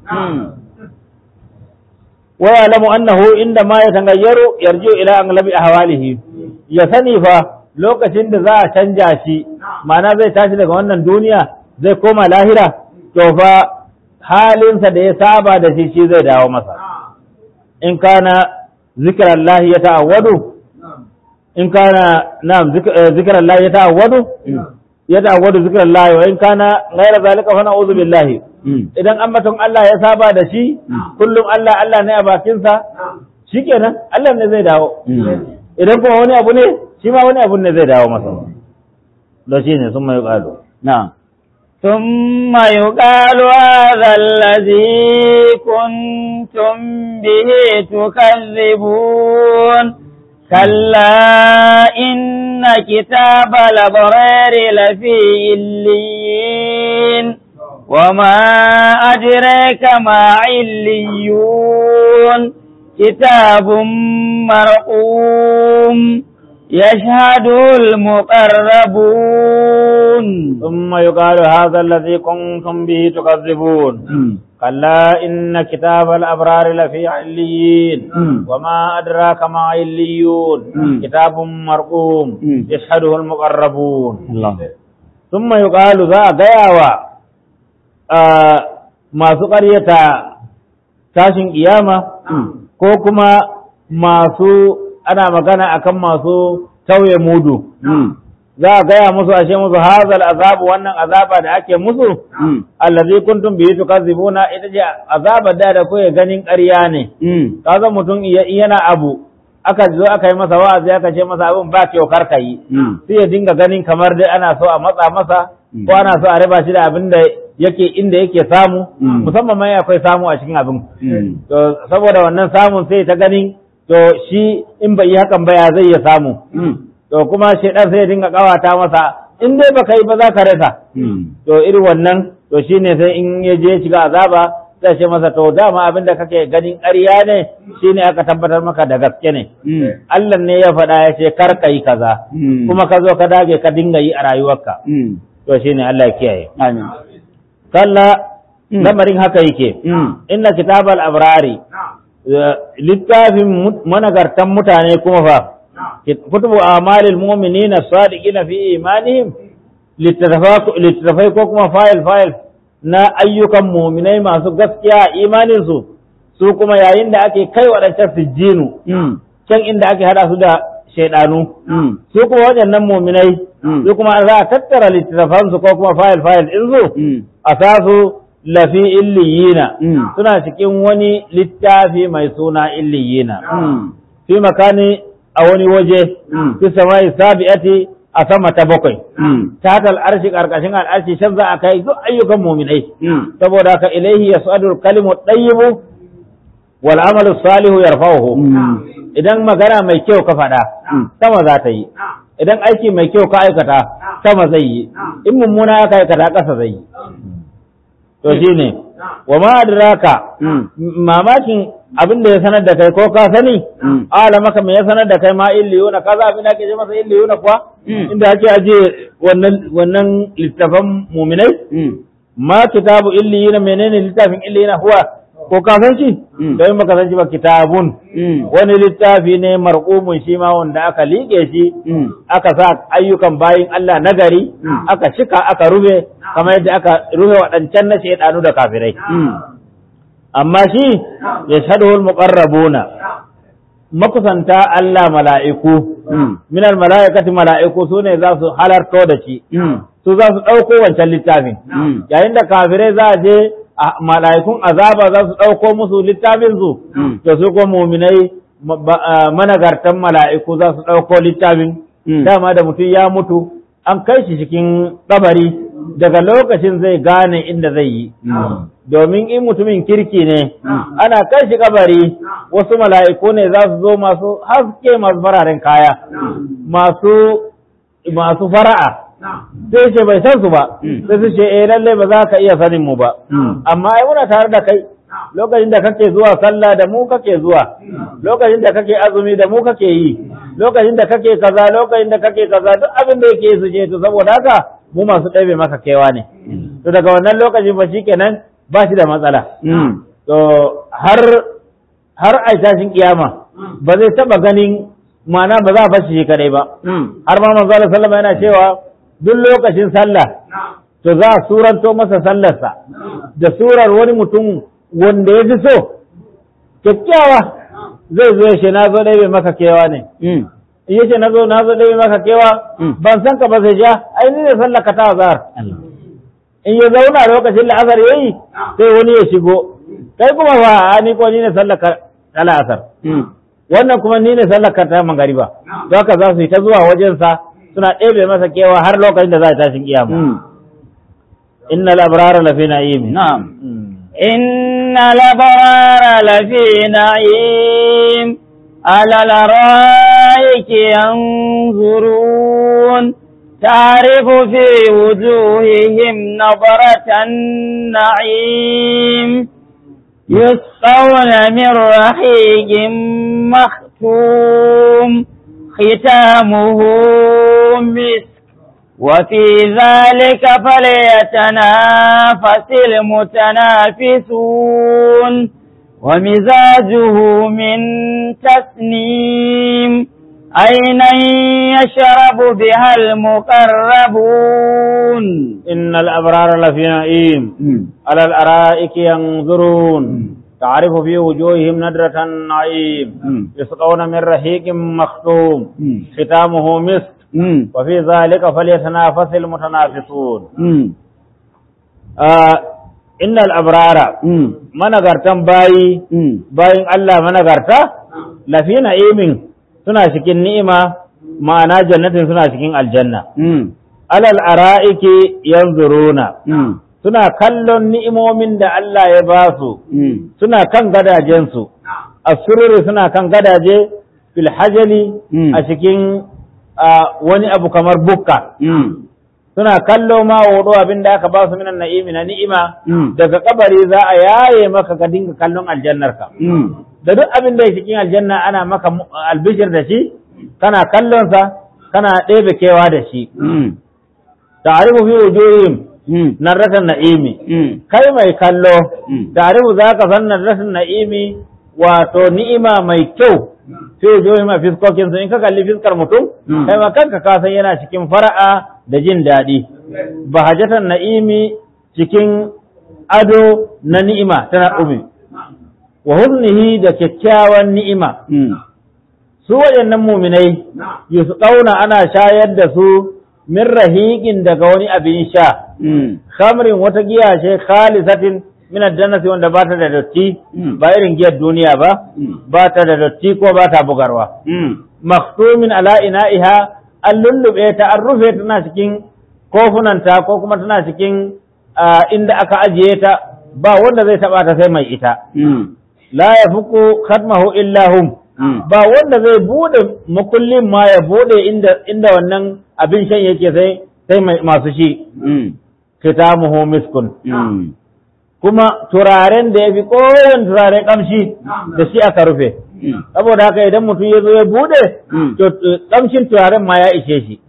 wa ya'lamu annahu inda ma yatangayyaru yarji'u ila aglabi ahwalihi ya sani fa lokacin da za a canja shi ma'ana zai tashi daga wannan duniya zai koma lahira to fa halinsa da ya saba da shi shi zai dawo masa in kana zikirallahi ya ta'awwadu in kana na'am zikirallahi ya ta'awwadu ya ta'awwadu zikirallahi wa in kana ghayra zalika fa na'udhu billahi idan ambaton Allah ya saba da shi kullum Allah Allah ne a bakin sa shikenan Allah ne zai dawo idan kuma wani abu ne shi ma wani abu ne zai dawo masa da shi ne sun mai ƙado na'am ثم يقال هذا الذي كنتم به تكذبون كلا إن كتاب الأبرار لفي إليين وما أدريك ما عليون كتاب مرقوم يشهده المقربون ثم يقال هذا الذي كنتم به تكذبون كلا إن كتاب الأبرار لفي عليين وما أدراك ما عليون كتاب مرقوم يشهده المقربون ثم يقال ذا غياوة ما سقرية tashin kiyama ko kuma masu ana magana akan masu tauye mudu za a gaya musu ashe musu hazal azabu wannan azaba da ake musu allazi kuntum bihi tukazibuna ita ce azaba da da koyi ganin ƙarya ne kaga mutum yana abu aka zo aka yi masa wa'azi aka ce masa abin ba kyau kar yi sai ya dinga ganin kamar dai ana so a matsa masa ko ana so a raba shi da abin da yake inda yake samu musamman ma akwai samu a cikin abin to saboda wannan samun sai ta ganin to shi in bai yi hakan ba ya zai ya samu to kuma shaidan sai ya dinga kawata masa in dai baka yi ba za ka rasa to irin wannan to shine sai in ya je shiga azaba sai ce masa to dama abin da kake ganin ƙarya ne shine aka tabbatar maka da gaske ne Allah ne ya faɗa ya ce kar ka yi kaza kuma ka zo ka dage ka dinga yi a rayuwarka to shine Allah ya kiyaye Amin. kalla lamarin haka yake inna kitabal abrari littafin managartan mutane kuma fa kutubu amalil mu'minina sadiqina fi imanihim littattafai ko kuma fayil fayil na ayyukan muminai masu gaskiya a imaninsu su kuma yayin da ake kai waɗancan sijjinu can inda ake hada su da shaidanu su kuma waɗannan muminai su kuma za a tattara littattafansu ko kuma fayil fayil ɗinsu a sa su lafi illiyina suna cikin wani littafi mai suna illiyina fi makani a wani waje fi samai sabi'ati a sama ta bakwai ta haka al'arshi ƙarƙashin al'arshi shan za a kai duk ayyukan muminai saboda haka ilaihi yas'adu kalimu ɗayyibu wal amalu salihu yarfa'uhu idan magana mai kyau ka faɗa sama za ta yi idan aiki mai kyau ka aikata sama zai yi in mummuna ya aikata ƙasa zai yi to shine wa ma adraka mamakin abin da ya sanar da kai ko ka sani ala maka me ya sanar da kai ma illiyuna kaza abin da ke ce masa illiyuna kuwa Mm. inda ake ajiye wannan wannan littafan muminai Mm. ma kitabu illiyina menene littafin illiyina huwa ko ka san shi Mm. don baka san shi ba kitabun Mm. wani littafi ne marqumun shi ma wanda aka liƙe shi Mm. aka sa ayyukan bayin Allah nagari Mm. aka shika aka rufe kamar yadda aka rufe waɗancan na shaidanu da kafirai Mm. amma shi ya shaɗuhul muqarrabuna makusanta Allah mala'iku Mm. minal mala'ikati mala'iku su ne za su halarto da shi Mm. su za su ɗauko wancan littafin Mm. yayin da kafirai za a je a mala'ikun azaba za su ɗauko musu littafin su Mm. to su ko muminai ma- ba- a, managartan mala'iku za su ɗauko littafin Mm. dama da mutum ya mutu an kai shi cikin kabari daga lokacin zai gane inda zai yi Mm. domin in mutumin kirki ne Mm. ana kai shi kabari wasu mala'iku ne za su zo masu haske masu fararen kaya masu masu fara'a sai ce bai san su ba Mm. sai su ce eh lalle ba za ka iya sanin mu ba Mm. amma ai muna tare da kai lokacin da kake zuwa sallah da mu kake zuwa lokacin da kake azumi da mu kake yi lokacin da kake kaza lokacin da kake kaza duk abin da yake su je to saboda haka mu masu ɗabe maka kewa ne to daga wannan lokacin ba shikenan ba shi da matsala Mm. to har har a tashin kiyama ba zai taba ganin ma'ana ba za a bashi shi kadai ba Mm. har ma manzo Allah sallama yana cewa duk lokacin sallah to za a suranto masa sallarsa da surar wani mutum wanda ya fi so kyakkyawa zai zo ya ce na zo ɗaya bai maka kewa ne Mm. in ya ce na zo na zo ɗaya bai maka kewa Mm. ban san ka ba sai ja ai ni ne sallar ka ta azhar Allah. in ya zauna lokacin la'asar yayi sai wani ya shigo kai kuma ba a ni ko ni ne sallar ka ta la'asar Mm. wannan kuma ni ne sallar ka ta magariba to haka za su yi ta zuwa wajensa suna ɗebe masa kewa har lokacin da za a tashin kiyama Mm. innal abrara lafi na'im Na'am. Mm. إن الأبرار لفي نعيم على الأرائك ينظرون تعرف في وجوههم نظرة النعيم يسقون من رحيق مختوم ختامه مسك وفي ذلك فليتنافس المتنافسون ومزاجه من تسنيم عينا يشرب بها المقربون إن الأبرار لفي نعيم على الأرائك ينظرون تعرف في وجوههم ندرة النعيم يسقون من رحيق مختوم ختامه مسك وفي ذلك فليتنافس المتنافسون آه إن الأبرار managartan bayi bayin Allah managarta lafi na'imin suna cikin ni'ima ma'ana jannatin suna cikin aljanna alal ara'iki yanzuruna suna kallon ni'imomin da Allah ya ba su suna kan gadajensu asururi suna kan gadaje fil hajali a cikin ah, wani abu kamar bukka suna kallo ma wudu abin da aka ba su minan na'imi na ni'ima daga kabari za a yaye maka ka dinga kallon aljannarka da duk abin da ya cikin aljanna ana maka mu- albishir da shi kana kallon sa kana ɗebe kewa da shi ta'rifu fi wujuhihim narratan na'imi kai mai kallo ta'rifu zaka san narratan na'imi wato ni'ima mai kyau fi wujuhihim a fiskokin su in ka kalli fiskar mutum Mm. kai ma kanka ka san yana cikin fara'a da jin daɗi bahajatan na'imi cikin ado na ni'ima tana umi wa huznihi da kyakkyawan ni'ima su waɗannan muminai yusu ɗauna ana shayar da su min rahiqin daga wani abin sha khamrin wata giya ce khalisatin min aljannati wanda ba ta da dotti Mm. ba irin giyar duniya ba ba ta da dotti ko ba ta bugarwa maktumin ala ina'iha an lullube ta an rufe tana cikin kofunanta ko kuma tana cikin ah, inda aka ajiye ta ba wanda zai taba ta sai mai ita la yafuku khatmahu illa hum ba wanda zai bude makullin ma ya bude inda inda wannan abin shan yake sai sai mai masu shi kitamuhu miskun kuma turaren da ya fi kowane turare kamshi da shi aka rufe saboda haka idan mutum ya zo ya bude Mm. to eh, kamshin turaren ma ya ishe shi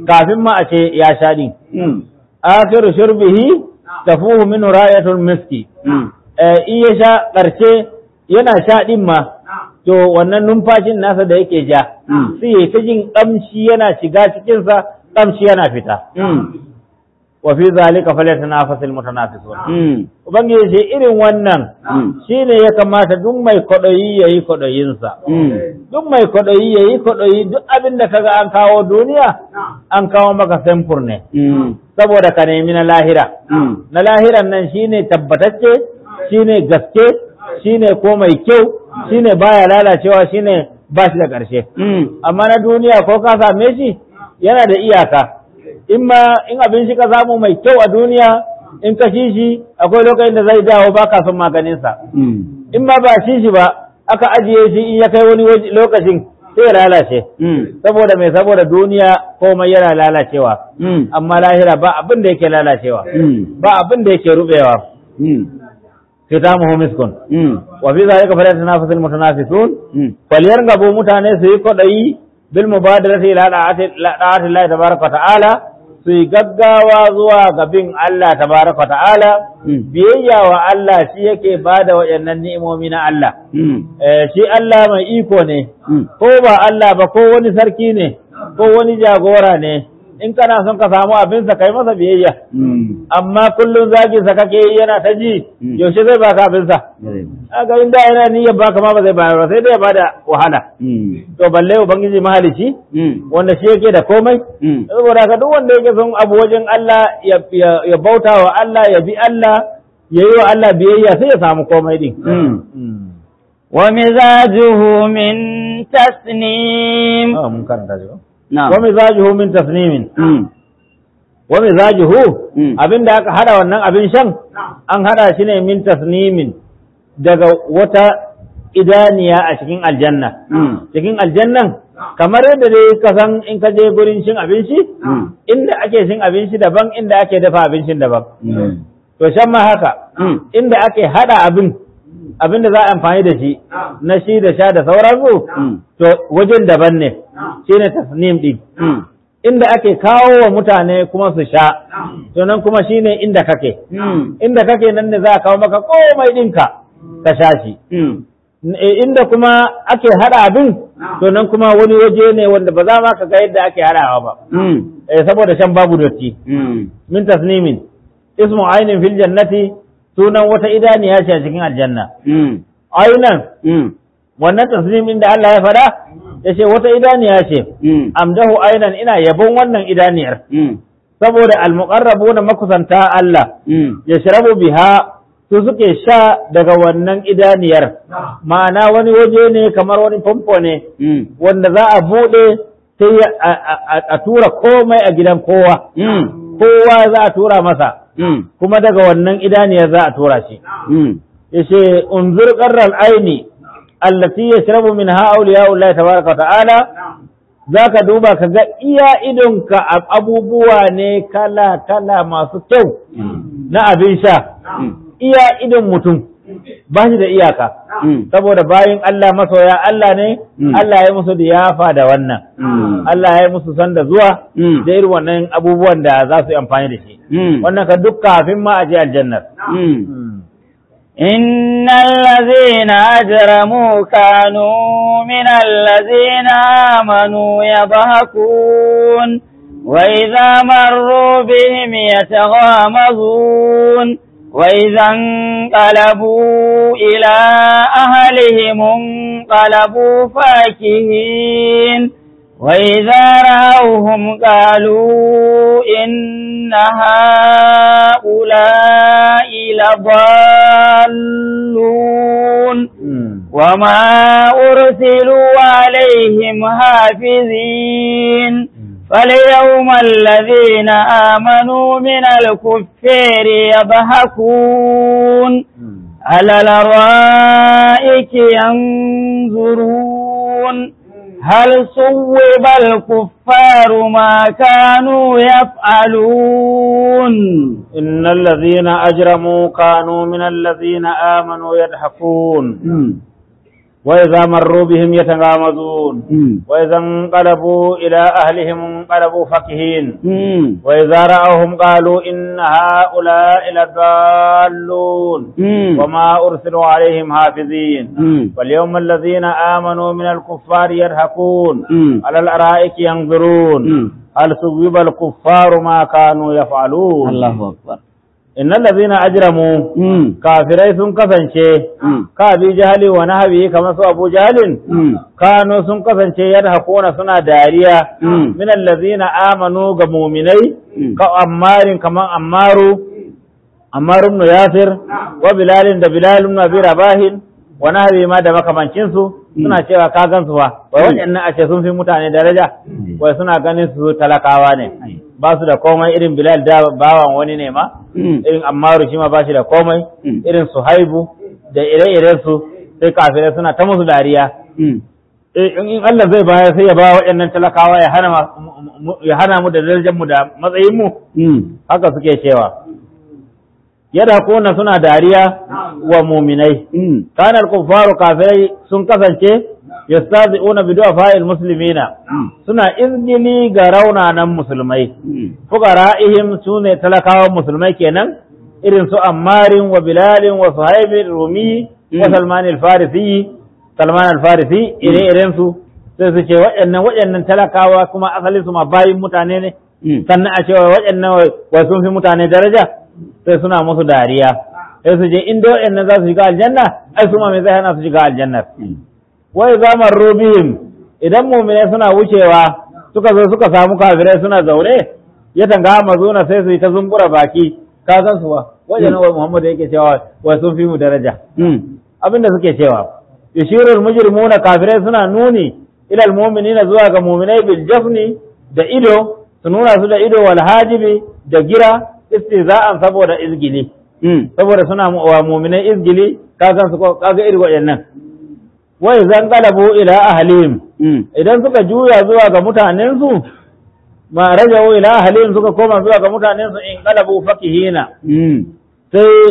kafin ma a ce ya sha din akhiru shurbihi tafuhu min rayatul miski eh in ya sha karshe yana sha din ma to wannan numfashin nasa da yake ja sai ya ta jin kamshi yana shiga cikin sa kamshi yana fita wa fi zalika falyatanafasul mutanafisun ubangiji ce irin wannan shine ya kamata duk mai kwaɗayi yayi kwaɗayin sa duk mai kwaɗayi yayi kwaɗayi duk abin da kaga an kawo duniya an kawo maka samfur ne saboda ka nemi na lahira na lahiran nan shine tabbatacce shine gaske shine ko mai kyau shine baya lalacewa shine ba shi da ƙarshe amma na duniya ko ka same shi yana da iyaka in ma in abin shi ka samu mai kyau a duniya in ka shi shi akwai lokacin da zai dawo ba ka son maganinsa in ma ba shi shi ba aka ajiye shi in ya kai wani lokacin sai ya lalace saboda mai saboda duniya komai yana lalacewa amma lahira ba abin da yake lalacewa ba abin da yake rubewa kitamuhu miskun wa fi zalika falyatanafasul mutanafisun falyargabu mutane su yi kwadayi bil mubadarati ila da'ati Allah tabaraka wa ta'ala su yi gaggawa zuwa ga bin Allah tabaraka wa ta'ala biyayya wa Allah shi yake bada wayannan ni'imomi na Allah eh shi Allah mai iko ne ko ba Allah ba ko wani sarki ne ko wani jagora ne in kana son ka samu abinsa kai masa biyayya amma kullum zagi sa kake yi yana ta ji yaushe zai baka abinsa aga inda yana niyyar baka ma ba zai bayar ba sai dai ya bada wahala to balle ubangiji mahalici wanda shi yake da komai saboda ka duk wanda yake son abu wajen Allah ya bauta wa Allah ya bi Allah ya yi wa Allah biyayya sai ya samu komai din ومزاجه من تسنيم mun karanta shi نعم wa mizajuhu min tasnimin wa mizajuhu abinda aka hada wannan abin shan an hada shi ne min tasnimin daga wata idaniya a cikin aljanna cikin aljannan kamar yadda dai ka san in ka je gurin cin abinci inda ake cin abinci daban inda ake dafa abincin daban to shan ma haka inda ake hada abin abin da za a amfani da shi na shi da sha da sauransu to wajen daban ne shine tasnim din inda ake kawo wa mutane kuma su sha to nan kuma shine inda kake inda kake nan ne za a kawo maka komai ɗinka ka sha shi E, inda kuma ake hada abin to nan kuma wani waje ne wanda ba za ma ka ga yadda ake hadawa ba Eh, saboda shan babu dotti min tasnimin ismu ainin fil jannati sunan wata idaniya ce a cikin aljanna ainan wannan tasnimin da Allah ya faɗa ya ce wata idaniya ce amdahu ainan ina yabon wannan idaniyar saboda almuqarrabuna makusanta Allah ya sharabu biha su suke sha daga wannan idaniyar ma'ana wani waje ne kamar wani famfo ne wanda za a buɗe sai a- a a tura komai a gidan kowa kowa za a tura masa kuma daga wannan idaniyar za a tura shi yace unzur qarral aini allati yashrabu minha awliya'ullahi tabaraka wa ta'ala zaka duba ka ga iya idonka ab- abubuwa ne kala kala masu kyau na abin sha iya idon mutum ba shi da iyaka saboda bayin Allah masoya Allah ne Allah ya musu diyafa da wannan Allah ya musu sanda zuwa da irin wannan abubuwan da za su yi amfani da shi wannan ka duk kafin ma a je aljannar إن الذين أجرموا كانوا من الذين آمنوا يضحكون وإذا مروا بهم يتغامزون وإذا انقلبوا إلى أهلهم انقلبوا فاكهين وإذا رأوهم قالوا إن هؤلاء لضالون وما أرسلوا عليهم حافظين فاليوم الذين آمنوا من الكفار يضحكون على الأرائك ينظرون هل صوب الكفار ما كانوا يفعلون إن الذين أجرموا كانوا من الذين آمنوا يضحكون وإذا مروا بهم يتغامزون وإذا انقلبوا إلى أهلهم انقلبوا فكهين وإذا رأوهم قالوا إن هؤلاء لضالون وما أرسلوا عليهم حافظين واليوم الذين آمنوا من الكفار يضحكون على الأرائك ينظرون هل ثوب الكفار ما كانوا يفعلون الله أكبر إن الذين أجرموا kafirai sun kasance ka bi jahali wa nahabi kamar su abu jahalin kano sun kasance yadda hakuna suna dariya min allazina amanu ga muminai ka ammarin kamar ammaru ammaru ibn yasir wa bilalin da bilal ibn abi rabahin wa nahabi ma da makamancin su suna cewa ka gansu fa wai waɗannan a ce sun fi mutane daraja wai suna ganin su talakawa ne ba su da komai irin bilal da bawan wani ne ma irin ammaru shi ma ba shi da komai irin su haibu da ire-iren su sai kafirai suna ta musu dariya in Allah zai bayar sai ya ba waɗannan talakawa ya hana ya hana mu da darajar mu da matsayin mu haka suke cewa yadda kuna suna dariya wa muminai kanar kuffaru kafirai sun kasance yastazi'una bi du'afa'il muslimina suna izgili ga raunanan musulmai fuqara'ihim sune talakawan musulmai kenan irin su ammarin wa bilalin wa suhaibin rumi wa salman al-farisi salman al-farisi ire iren su sai su ce waɗannan waɗannan talakawa kuma asalin su ma bayin mutane ne sannan a cewa waɗannan wai sun fi mutane daraja sai suna musu dariya sai su je inda waɗannan za su shiga aljanna ai su ma me zai hana su shiga aljanna wai zaman rubihim idan mumine suna wucewa suka zo suka samu kafirai suna zaune ya tanga mazuna sai su yi ta zumbura baki ka san su ba wajen wa Muhammad yake cewa wai sun fi mu daraja abinda suke cewa yushirul mujrimuna kafirai suna nuni ila almu'minina zuwa ga mu'minai bil jafni da ido su nuna su da ido wal hajibi da gira istiza'an saboda izgili saboda suna wa mu'minai izgili ka san su kaga irin waɗannan wai zan galabu ila ahlihim idan suka juya zuwa ga mutanensu ma rajau ila ahlihim suka koma zuwa ga mutanensu in galabu fakihina sai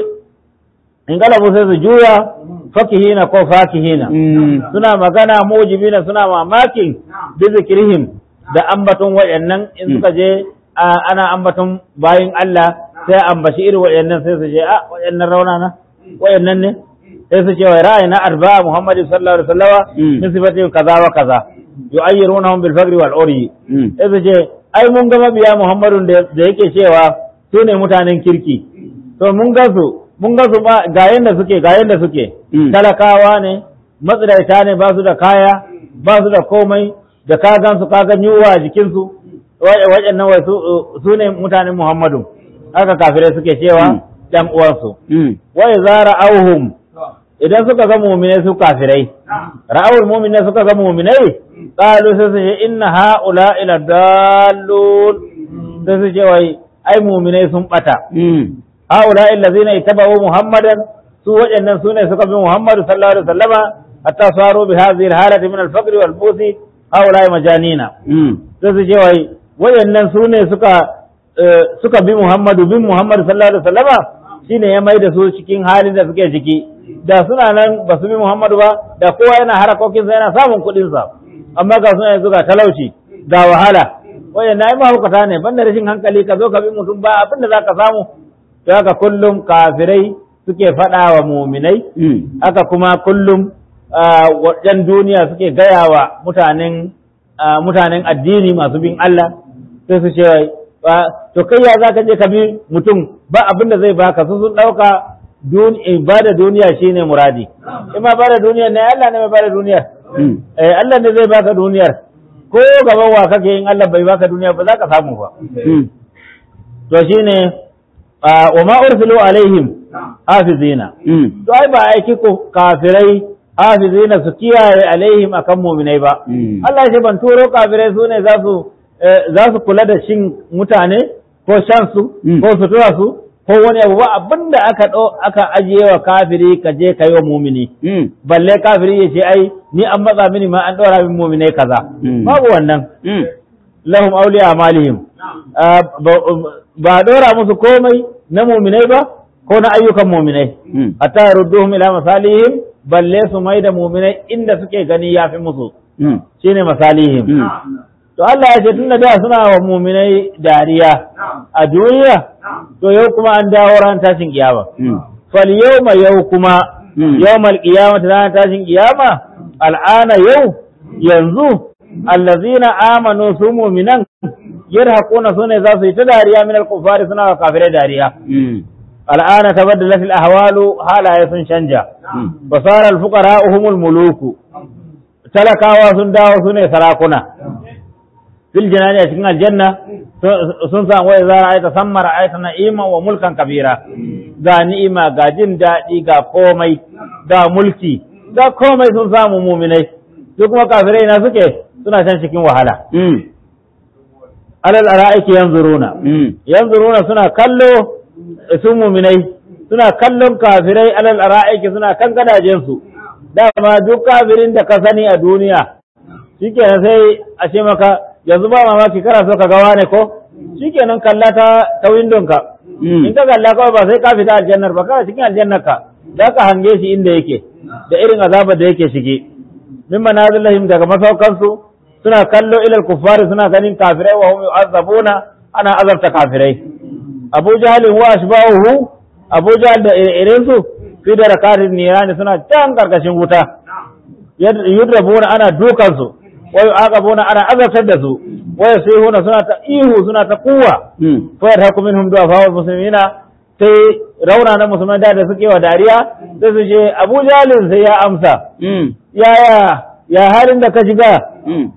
in galabu sai su juya fakihina ko fakihina suna magana mujibina suna mamakin bi zikrihim da ambaton wayannan in suka je ana ambaton bayin Allah sai ambashi irin wayannan sai su je a wayannan raunana wayannan ne sai su ce wa ra'ayi na arba'a Muhammadu sallallahu alaihi wasallama min sifati kaza wa kaza yu'ayyirunahum bil fagri wal uri sai su ce ai mun ga mabiya Muhammadun da yake cewa su ne mutanen kirki to mun ga su mun ga su ga yanda suke ga yanda suke talakawa ne matsiraita ne ba su da kaya ba su da komai da ka gan su ka ga yunwa a jikin su waɗannan wai su ne mutanen Muhammadu haka kafirai suke cewa ɗan uwansu wa idza auhum idan suka ga muminai su kafirai ra'awul muminai suka ga muminai qalu sai su ce inna haula ila dallun sai su ce wai ai muminai sun bata haula allazina ittaba'u muhammadan su waɗannan sune suka bi muhammadu sallallahu alaihi wasallama hatta saru bi hadhihi alhalati min al-faqr wal busi haula majanina sai su ce wai waɗannan sune suka suka bi muhammadu bin muhammadu sallallahu alaihi wasallama shine ya mai da su cikin halin da suke ciki da suna nan ba su bi Muhammadu ba da kowa yana harakokinsa yana samun kuɗinsa amma ga suna yanzu ga talauci ga wahala waye na yi mahaukata ne banda rashin hankali ka zo ka bi mutum ba abin da za ka samu to haka kullum kafirai suke faɗa wa muminai haka kuma kullum wajen duniya suke gaya wa mutanen mutanen addini masu bin Allah sai su ce to kai ya za ka je ka bi mutum ba abin da zai baka su sun ɗauka ba da duniya shine muradi in ma ba da duniyar ne Allah ne mai ba da duniyar eh Allah ne zai baka duniyar ko gaban wa kake yin Allah bai baka duniya ba za ka samu ba to shine wa ma ursilu alaihim hafizina to ai ba aiki ko kafirai hafizina su kiyaye alaihim akan mu'minai ba Allah ya ban turo kafirai su ne za su za su kula da shin mutane ko shan su ko sutura su ko wani abu ba abin da aka ɗau aka ajiye wa kafiri ka je ka yi wa mumini balle kafiri ya ce ai ni an matsa mini ma an ɗora min muminai kaza babu wannan lahum auliya amalihim ba ɗora musu komai na muminai ba ko na ayyukan muminai hatta rudduhum ila masalihim balle su mai da muminai inda suke gani ya fi musu Mm. shine masalihim Mm. to Allah ya ce tun da da suna wa muminai dariya a duniya to yau kuma an dawo ran tashin kiyama Mm. fal yawma yau kuma Mm. yawmal qiyamati ran tashin kiyama al'ana yau yanzu allazina amanu su mu'minan yarhaquna sune za su yi ta dariya min al-kuffari suna wa kafirai dariya Mm. al'ana tabaddalat al-ahwalu halaye sun canja Mm. basara al-fuqara humul muluku talakawa sun dawo sune sarakuna fil jinani a cikin aljanna sun- sun samu wai za a aita sammara aita na'ima wa mulkan kabira ga ni'ima ga jin daɗi ga komai ga mulki ga komai sun samu muminai su kuma kafirai na suke suna can cikin wahala Mm. alal ara'iki yanzuruna Mm. yanzuruna suna kallo su muminai suna kallon kafirai alal ara'iki suna kan gadajensu dama duk kafirin da ka sani a duniya shikenan sai a ce maka yanzu ba mamaki kana so ka ga wane ko shikenan kalla ta ta windonka Mm. in ka kalla kawai ba sai ka fita aljannar ba kana cikin aljannar ka za ka hange shi inda yake da irin azabar da yake shige min manazilahim daga masaukansu suna kallo ilal kuffari suna ganin kafirai wa hum yu'azzabuna ana azabta kafirai Abu Jahl wa ashbahu Abu Jahl da irin su fi da rakatin nirani suna can karkashin wuta Yad- yudrabuna ana dukan su wa yu'aqabuna ana azabtar da su wa yasihuna suna ta ihu suna ta kuwa Mm. fa yarhaku minhum du'afa muslimina sai rauna na musulman da da suke wa dariya sai su ce Abu Jahl sai ya amsa Mm. yaya ya halin da ka shiga Mm.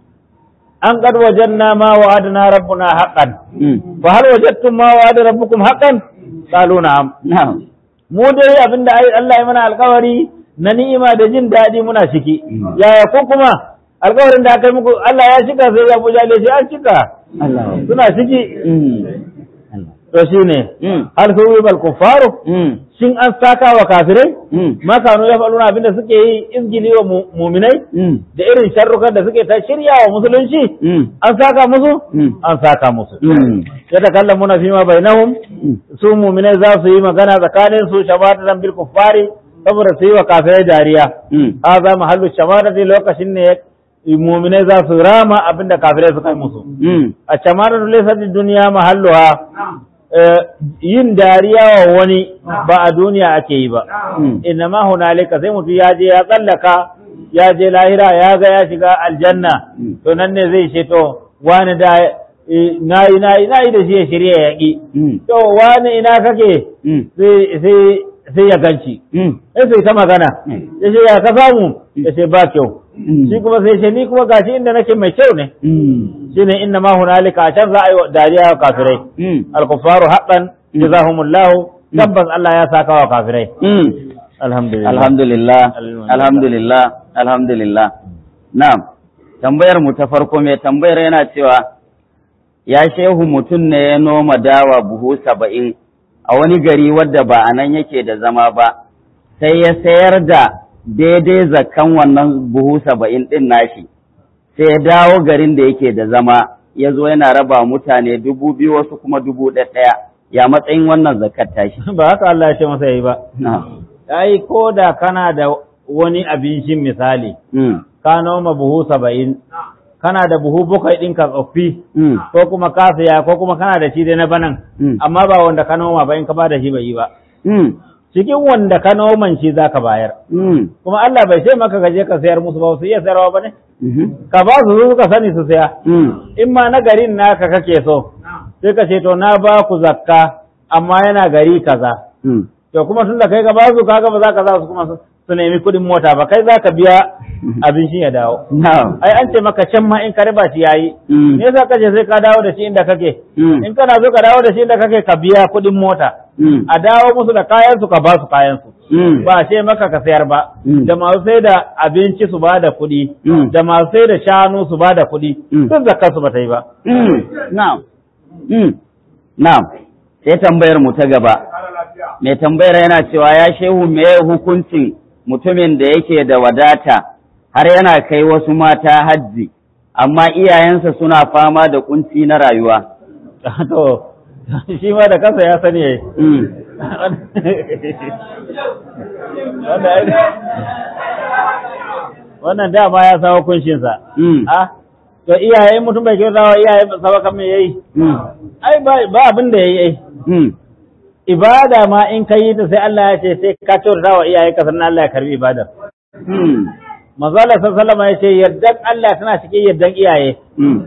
an qad wajanna ma wa'adna rabbuna haqqan Mm. fa hal wajadtum ma wa'ada rabbukum haqqan qalu na'am Na'am. mu dai abinda ai Allah ya mana alƙawari na ni'ima da jin daɗi muna ciki Mm. yaya ko kuma alƙawarin da aka yi muku Allah ya cika sai Abu Jahl ya ce an cika Allah. suna ciki Mm. Allah. to shine Mm. hal suwibal kuffaru Mm. shin an saka wa kafirai Mm. ma kanu ya faluna abinda suke yi izgili wa mu- muminai Mm. da irin sharrukan da suke ta shirya wa musulunci Mm. an saka musu Mm. an saka musu Mm. ya takallamuna fi ma bainahum Mm. su muminai za su yi magana tsakanin su shabatan bil kuffari saboda su yi wa kafirai dariya Mm. hadha mahallu shamatati lokacin ne muminai za su rama abinda kafirai suka yi musu Mm. a shamatatu laysa duniya mahalluha eh, yin dariya wa wani ba a duniya ake yi ba Mm. innama hunalika sai mutum ya je ya tsallaka ya je lahira ya ga ya shiga aljanna Mm. to nan ne zai ce to wani da eh, nayi nayi nayi da shi ya shirya ya ƙi Mm. to wani ina kake Mm. sai sai sai ya ganci Mm. sai sai ta magana Mm. ya ce ya ka samu ya ce ba kyau Mm. shi kuma sai ce ni kuma gashi inda nake mai kyau ne Mm. shine inna ma hunalika a can za a yi wa dariya wa kafirai Mm. al-kuffaru haqqan Mm. jazahumullahu tabbas Allah ya saka wa kafirai Mm. alhamdulillah Alhamdulillah, Alhamdulillah. alhamdulillah, alhamdulillah. Na'am, tambayar mu ta farko mai tambayar yana cewa, ya shehu mutum ne ya noma dawa buhu saba'in a wani gari wadda ba a nan yake da zama ba, sai ya sayar da daidai zakan wannan buhu saba'in ɗin nashi, sai ya dawo garin da yake da zama, ya zo yana raba mutane dubu biyu wasu kuma dubu ɗaya, ya matsayin wannan zakat tashi. ba haka Allah ya ce masa yi ba Na'am. ai ko da kana da wani abincin misali Mm. ka noma buhu saba'in kana da buhu bakwai ɗinka tsoffi Mm. ko kuma ka saya ko kuma kana da shi dai na banan Mm. amma ba wanda ka noma ba in ka ba da shi bai yi ba Mm. cikin wanda ka noman shi za ka bayar Mm. kuma Allah bai ce maka ka je ka sayar musu ba su iya sayarwa ba ne Mhm. ka ba su su suka sani su saya Mm. in ma na garin naka kake so sai ka ce to na ba ku zakka amma yana gari kaza Mm. to kuma tun da kai ka ba su kaga ba za ka za su kuma su su nemi kuɗin mota ba kai za ka biya abin shi ya dawo Na'am. ai an ce maka can ma in ka riba shi yayi Mm. me yasa kace sai ka dawo da shi inda kake Mm. in kana so ka dawo da shi inda kake ka biya kuɗin mota Mm. a dawo musu da kayan su ka ba su kayan su Mm. ba ce maka ka sayar ba Mm. da masu sai da abinci su ba da kuɗi Mm. da masu sai da shanu su ba da kuɗi Mm. duk zakar su ba ta yi ba Mm. Na'am. Mm. Na'am. Sai tambayar mu ta gaba. Mai tambayar yana cewa ya shehu me hukuncin mutumin da yake da wadata har yana kai wasu mata hajji amma iyayensa suna fama da kunci na rayuwa. to shi ma da kansa ya sani yayi Mm. wannan dama ya sa hukuncinsa Mm. ah to iyaye mutum bai kyauta wa iyaye sa kan me yayi Mm. ai ba ba abin da yayi ai Mm. ibada ma in ka yi ta sai Allah ya ce sai ka kyauta wa iyaye ka sannan Allah ya karbi ibadar Mm. manzo Allah sallallahu alaihi ya ce yardan Allah tana cikin yardan iyaye Mm.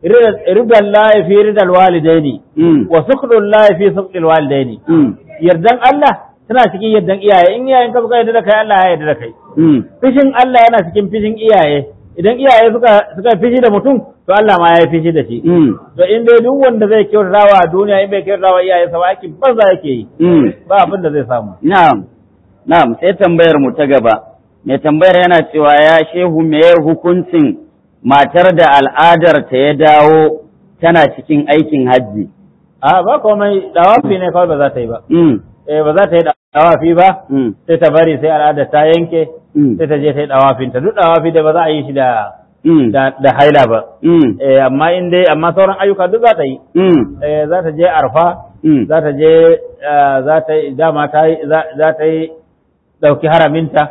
ridan lahi fi ridal walidaini Mm. wa sukhdul lahi fi sukhdil walidaini Mm. yardan Allah tana cikin yardan iyaye in iyayen ka suka yarda da kai Allah ya yarda da kai Mm. fishin Allah yana cikin fishin iyaye idan iyaye suka suka fishi da mutum to Allah ma ya yi fishi da shi Mm. to in dai duk wanda zai kyautatawa a duniya in bai kyautatawa iyaye sa ba aikin banza yake yi Mm. ba abin da zai samu Na'am, na'am, sai tambayar mu ta gaba. Mai tambayar yana cewa ya shehu meye hukuncin matar da al'adar ta ya dawo tana cikin aikin hajji. a ba komai dawafi ne kawai ba za ta yi ba Mm, eh ba za ta yi dawafi ba mm, sai ta bari sai al'ada ta yanke mm, sai ta je ta yi dawafin ta duk dawafi da ba za a yi shi da mm, da, da haila ba mm, eh amma in dai amma sauran ayyuka duk za ta yi mm, eh za ta je arfa mm, za ta je eh, za ta yi dama ta yi za za ta yi dauki haraminta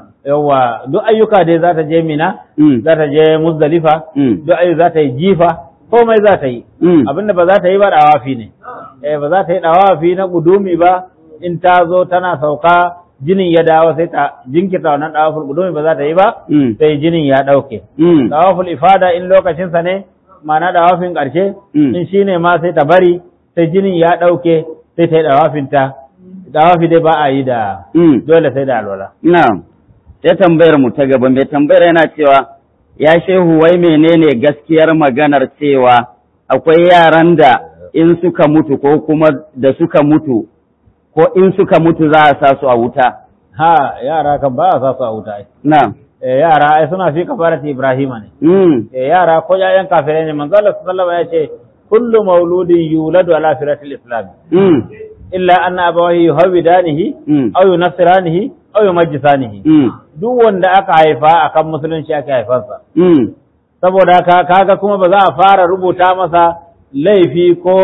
yawa duk ayyuka dai za ta je mina mm, za ta je muzdalifa mm, duk ayyuka za ta yi jifa komai za ta yi mm, abinda ba za ta yi ba dawafi ne eh ba za ta yi dawafi na gudumi ba in ta zo tana sauka jinin ya dawo sai ta jinkirta wannan dawaful gudumi ba za ta yi ba mm, sai jinin ya dauke mm, dawaful ifada in lokacin sa ne ma'ana dawafin karshe Mm. in shine ma sai ta bari sai jinin ya dauke sai ta yi dawafin ta dawafi dai ba a yi da mm. dole sai da alwala Na'am, sai tambayar mu ta gaba. Mai tambayar yana cewa, ya shehu wai menene gaskiyar maganar cewa akwai yaran da in suka mutu ko kuma da suka mutu ko in suka mutu za a sa su a wuta. ha yara kan ba a sa su a wuta ai Na'am. eh, yara ai suna fi kafarati ibrahima ne Mm, Eh, yara ko ƴaƴan kafirai ne manzo Allah sallallahu alaihi wasallam ya ce kullu mauludin yuladu ala firatil islam mm, illa anna abawahi yuhawidanihi mm, aw yunassiranihi aw yumajjisanihi mm, duk wanda aka haifa akan musulunci aka haifarsa mm, saboda haka kaga kuma ba za a fara rubuta masa laifi ko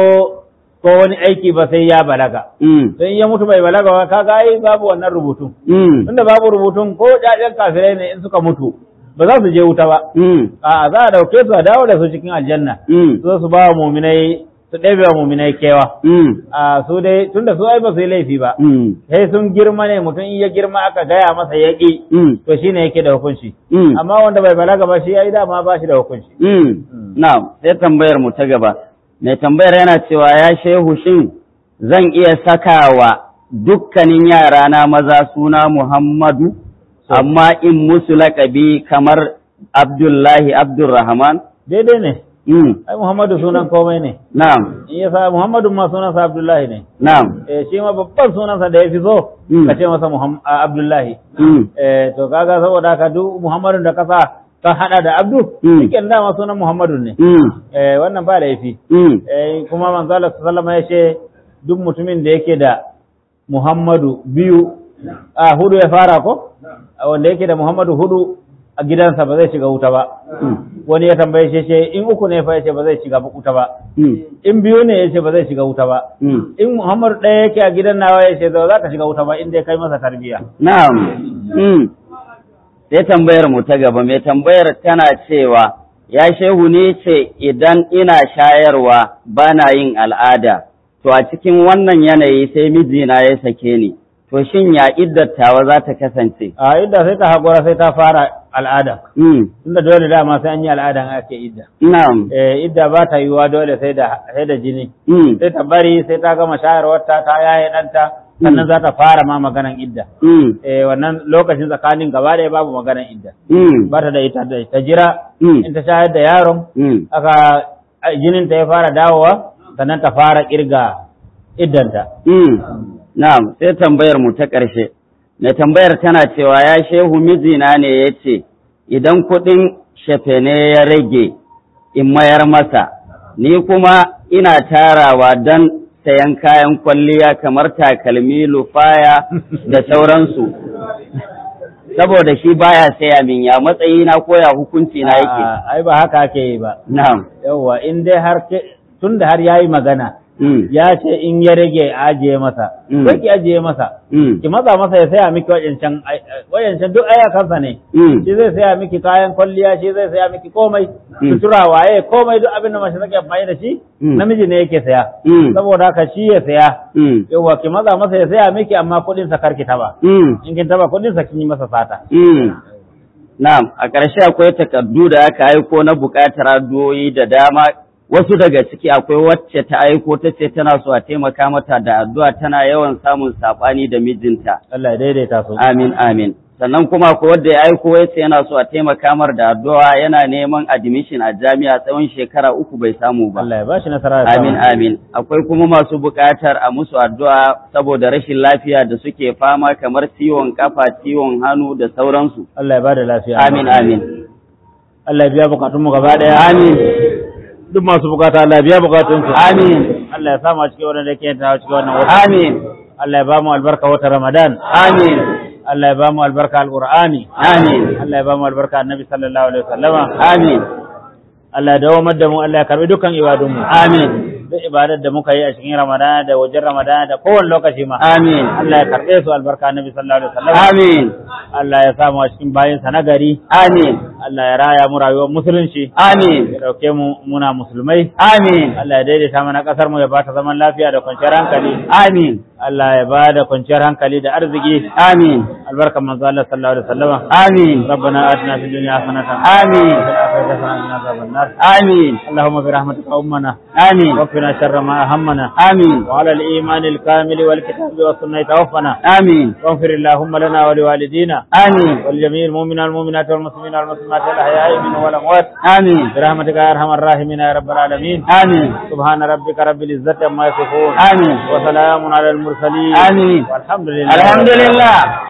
ko wani aiki ba sai ya balaga mm, don ya mutu bai balaga ba kaga ai babu wannan rubutun mm, tunda babu rubutun ko ƴaƴan kafirai ne in suka mutu ba za su je wuta ba mm, a za a dauke su a dawo da su cikin aljanna mm, su su ba wa muminai su ɗebe wa muminai kewa mm, a su dai tunda su ai ba su yi laifi ba mm, sai sun girma ne mutum in ya girma aka gaya masa ya ƙi mm, to shine yake da hukunci mm. amma wanda bai balaga ba shi ai dama ba shi da hukunci Mm. Na'am, sai tambayar mu ta gaba. Mai tambayar yana cewa ya shehu shin zan iya sakawa dukkanin yara na maza suna Muhammadu, amma in musu laƙabi kamar Abdullahi Abdurrahman? daidai ne Mm. ai Muhammadu sunan komai ne Na'am, in ya sa Muhammadu ma sunansa Abdullahi ne na'am. eh shi ma babban sunansa da ya fi so Mm. ka ce masa Muhammad Abdullahi Mm. eh to kaga saboda haka duk Muhammadun da kasa ka hada da Abdu Mm. shike dama sunan Muhammadun ne Mm. eh wannan ba laifi Mm. eh kuma manzo Allah sallallahu alaihi wasallam ya ce duk mutumin da yake da Muhammadu biyu a hudu ya fara ko A wanda yake da Muhammadu hudu a gidansa ba zai shiga wuta ba Mm. wani ya tambaye shi ce in uku ne fa yace ba zai shiga wuta ba Mm. in biyu ne yace ba zai shiga wuta ba Mm. in Muhammadu ɗaya yake a gidan nawa yace ba za ka shiga wuta ba in dai kai masa tarbiya Na'am. Mm. Sai tambayar mu ta gaba, mai tambayar tana cewa, ya shehu ne ce idan ina shayarwa bana yin al'ada, to a cikin wannan yanayi sai mijina ya sake ni, to shin ya iddattawa za ta kasance? a idda sai ta haƙura sai ta fara al'ada Mm. tunda dole dama sai an yi al'adan ake idda Na'am. eh idda ba ta yiwuwa dole sai da sai da jini Mm. sai ta bari sai ta gama shayarwarta ta yaye ɗanta sannan za ta fara ma maganan idda Mm. eh wannan lokacin tsakanin gaba ɗaya babu maganan idda Mm. ba ta da ita da ta jira Mm. in ta shayar da yaron Mm. aka jinin ta ya fara dawowa sannan ta fara kirga iddanta Mm. Na'am, sai tambayar mu ta ƙarshe. Mai tambayar tana cewa ya shehu mijina ne ya ce, idan kuɗin shafene ya rage in mayar masa, ni kuma ina tarawa don sayan kayan kwalliya kamar takalmi, lufaya da sauransu. Saboda shi baya saya min ya matsayi na koya hukunci na yake. A'a, ai ba haka ake yi ba Na'am. yawwa in dai har ke tun da har yayi magana Mm. ya ce in ya rage a ajiye masa Mm. sai ki ajiye masa Mm. ki maza masa ya saya miki wayancan wayancan duk ayakansa ne Mm. shi zai saya miki kayan kwalliya shi zai saya miki komai Mm. sutura waye komai duk abin da mace take amfani da shi Mm. namiji ne yake saya Mm. saboda haka shi ya saya Mm. yawa ki maza masa ya saya miki amma kuɗin sa karki taba Mm. in kin taba kuɗin sa kin yi masa sata Mm. Na'am, a ƙarshe akwai takardu da aka aiko na buƙatar addu'o'i da dama. Wasu daga ciki akwai wacce ta aiko ta ce tana so a taimaka mata da addu'a tana yawan samun saɓani da mijinta. Allah ya daidaita su Amin, amin. Sannan kuma akwai wanda ya aiko ya ce yana so a taimaka mar da addu'a yana neman admission a jami'a tsawon shekara uku bai samu ba. Allah ya bashi nasara da Amin, samu. amin. Akwai kuma masu buƙatar a musu addu'a saboda rashin lafiya da suke fama kamar ciwon kafa, ciwon hannu da sauransu. Allah ya bada lafiya Amin, amin. Allah ya biya bukatun mu gaba daya Amin. duk masu bukata Allah ya biya bukatun su Amin. Allah ya samu a cikin wannan da ke ta cikin wannan wata Amin. Allah ya ba mu albarka wata Ramadan Amin. Allah ya ba mu albarka alqur'ani Amin. Allah ya ba mu albarka annabi sallallahu alaihi wasallama Amin. Allah ya dawo da mu Allah ya karbi dukkan ibadun mu Amin. duk ibadar da muka yi a cikin Ramadan da wajen Ramadan da kowane lokaci ma Amin. Allah ya karbe su albarka annabi sallallahu alaihi wasallama Amin. Allah ya samu a cikin bayin sa nagari Amin. Allah ya raya mu rayuwar musulunci Amin. ya dauke mu muna musulmai Amin. Allah ya daidaita mana kasar mu ya bata zaman lafiya da kwanciyar hankali Amin. Allah ya bada kwanciyar hankali da arziki Amin. albarkan manzo Allah sallallahu alaihi wasallama Amin. ربنا آتنا في الدنيا حسنة آمين. وفي الآخرة حسنة وقنا عذاب النار آمين. اللهم برحمتك أمنا آمين. وقنا شر ما أهمنا آمين. وعلى الإيمان الكامل والكتاب والسنة توفنا آمين. واغفر اللهم لنا ولوالدينا آمين. ولجميع المؤمنين والمؤمنات والمسلمين والمسلمات الأحياء منهم والأموات آمين. برحمتك يا أرحم الراحمين يا رب العالمين آمين. سبحان ربك رب العزة عما يصفون آمين. وسلام على المرسلين آمين. والحمد لله الحمد لله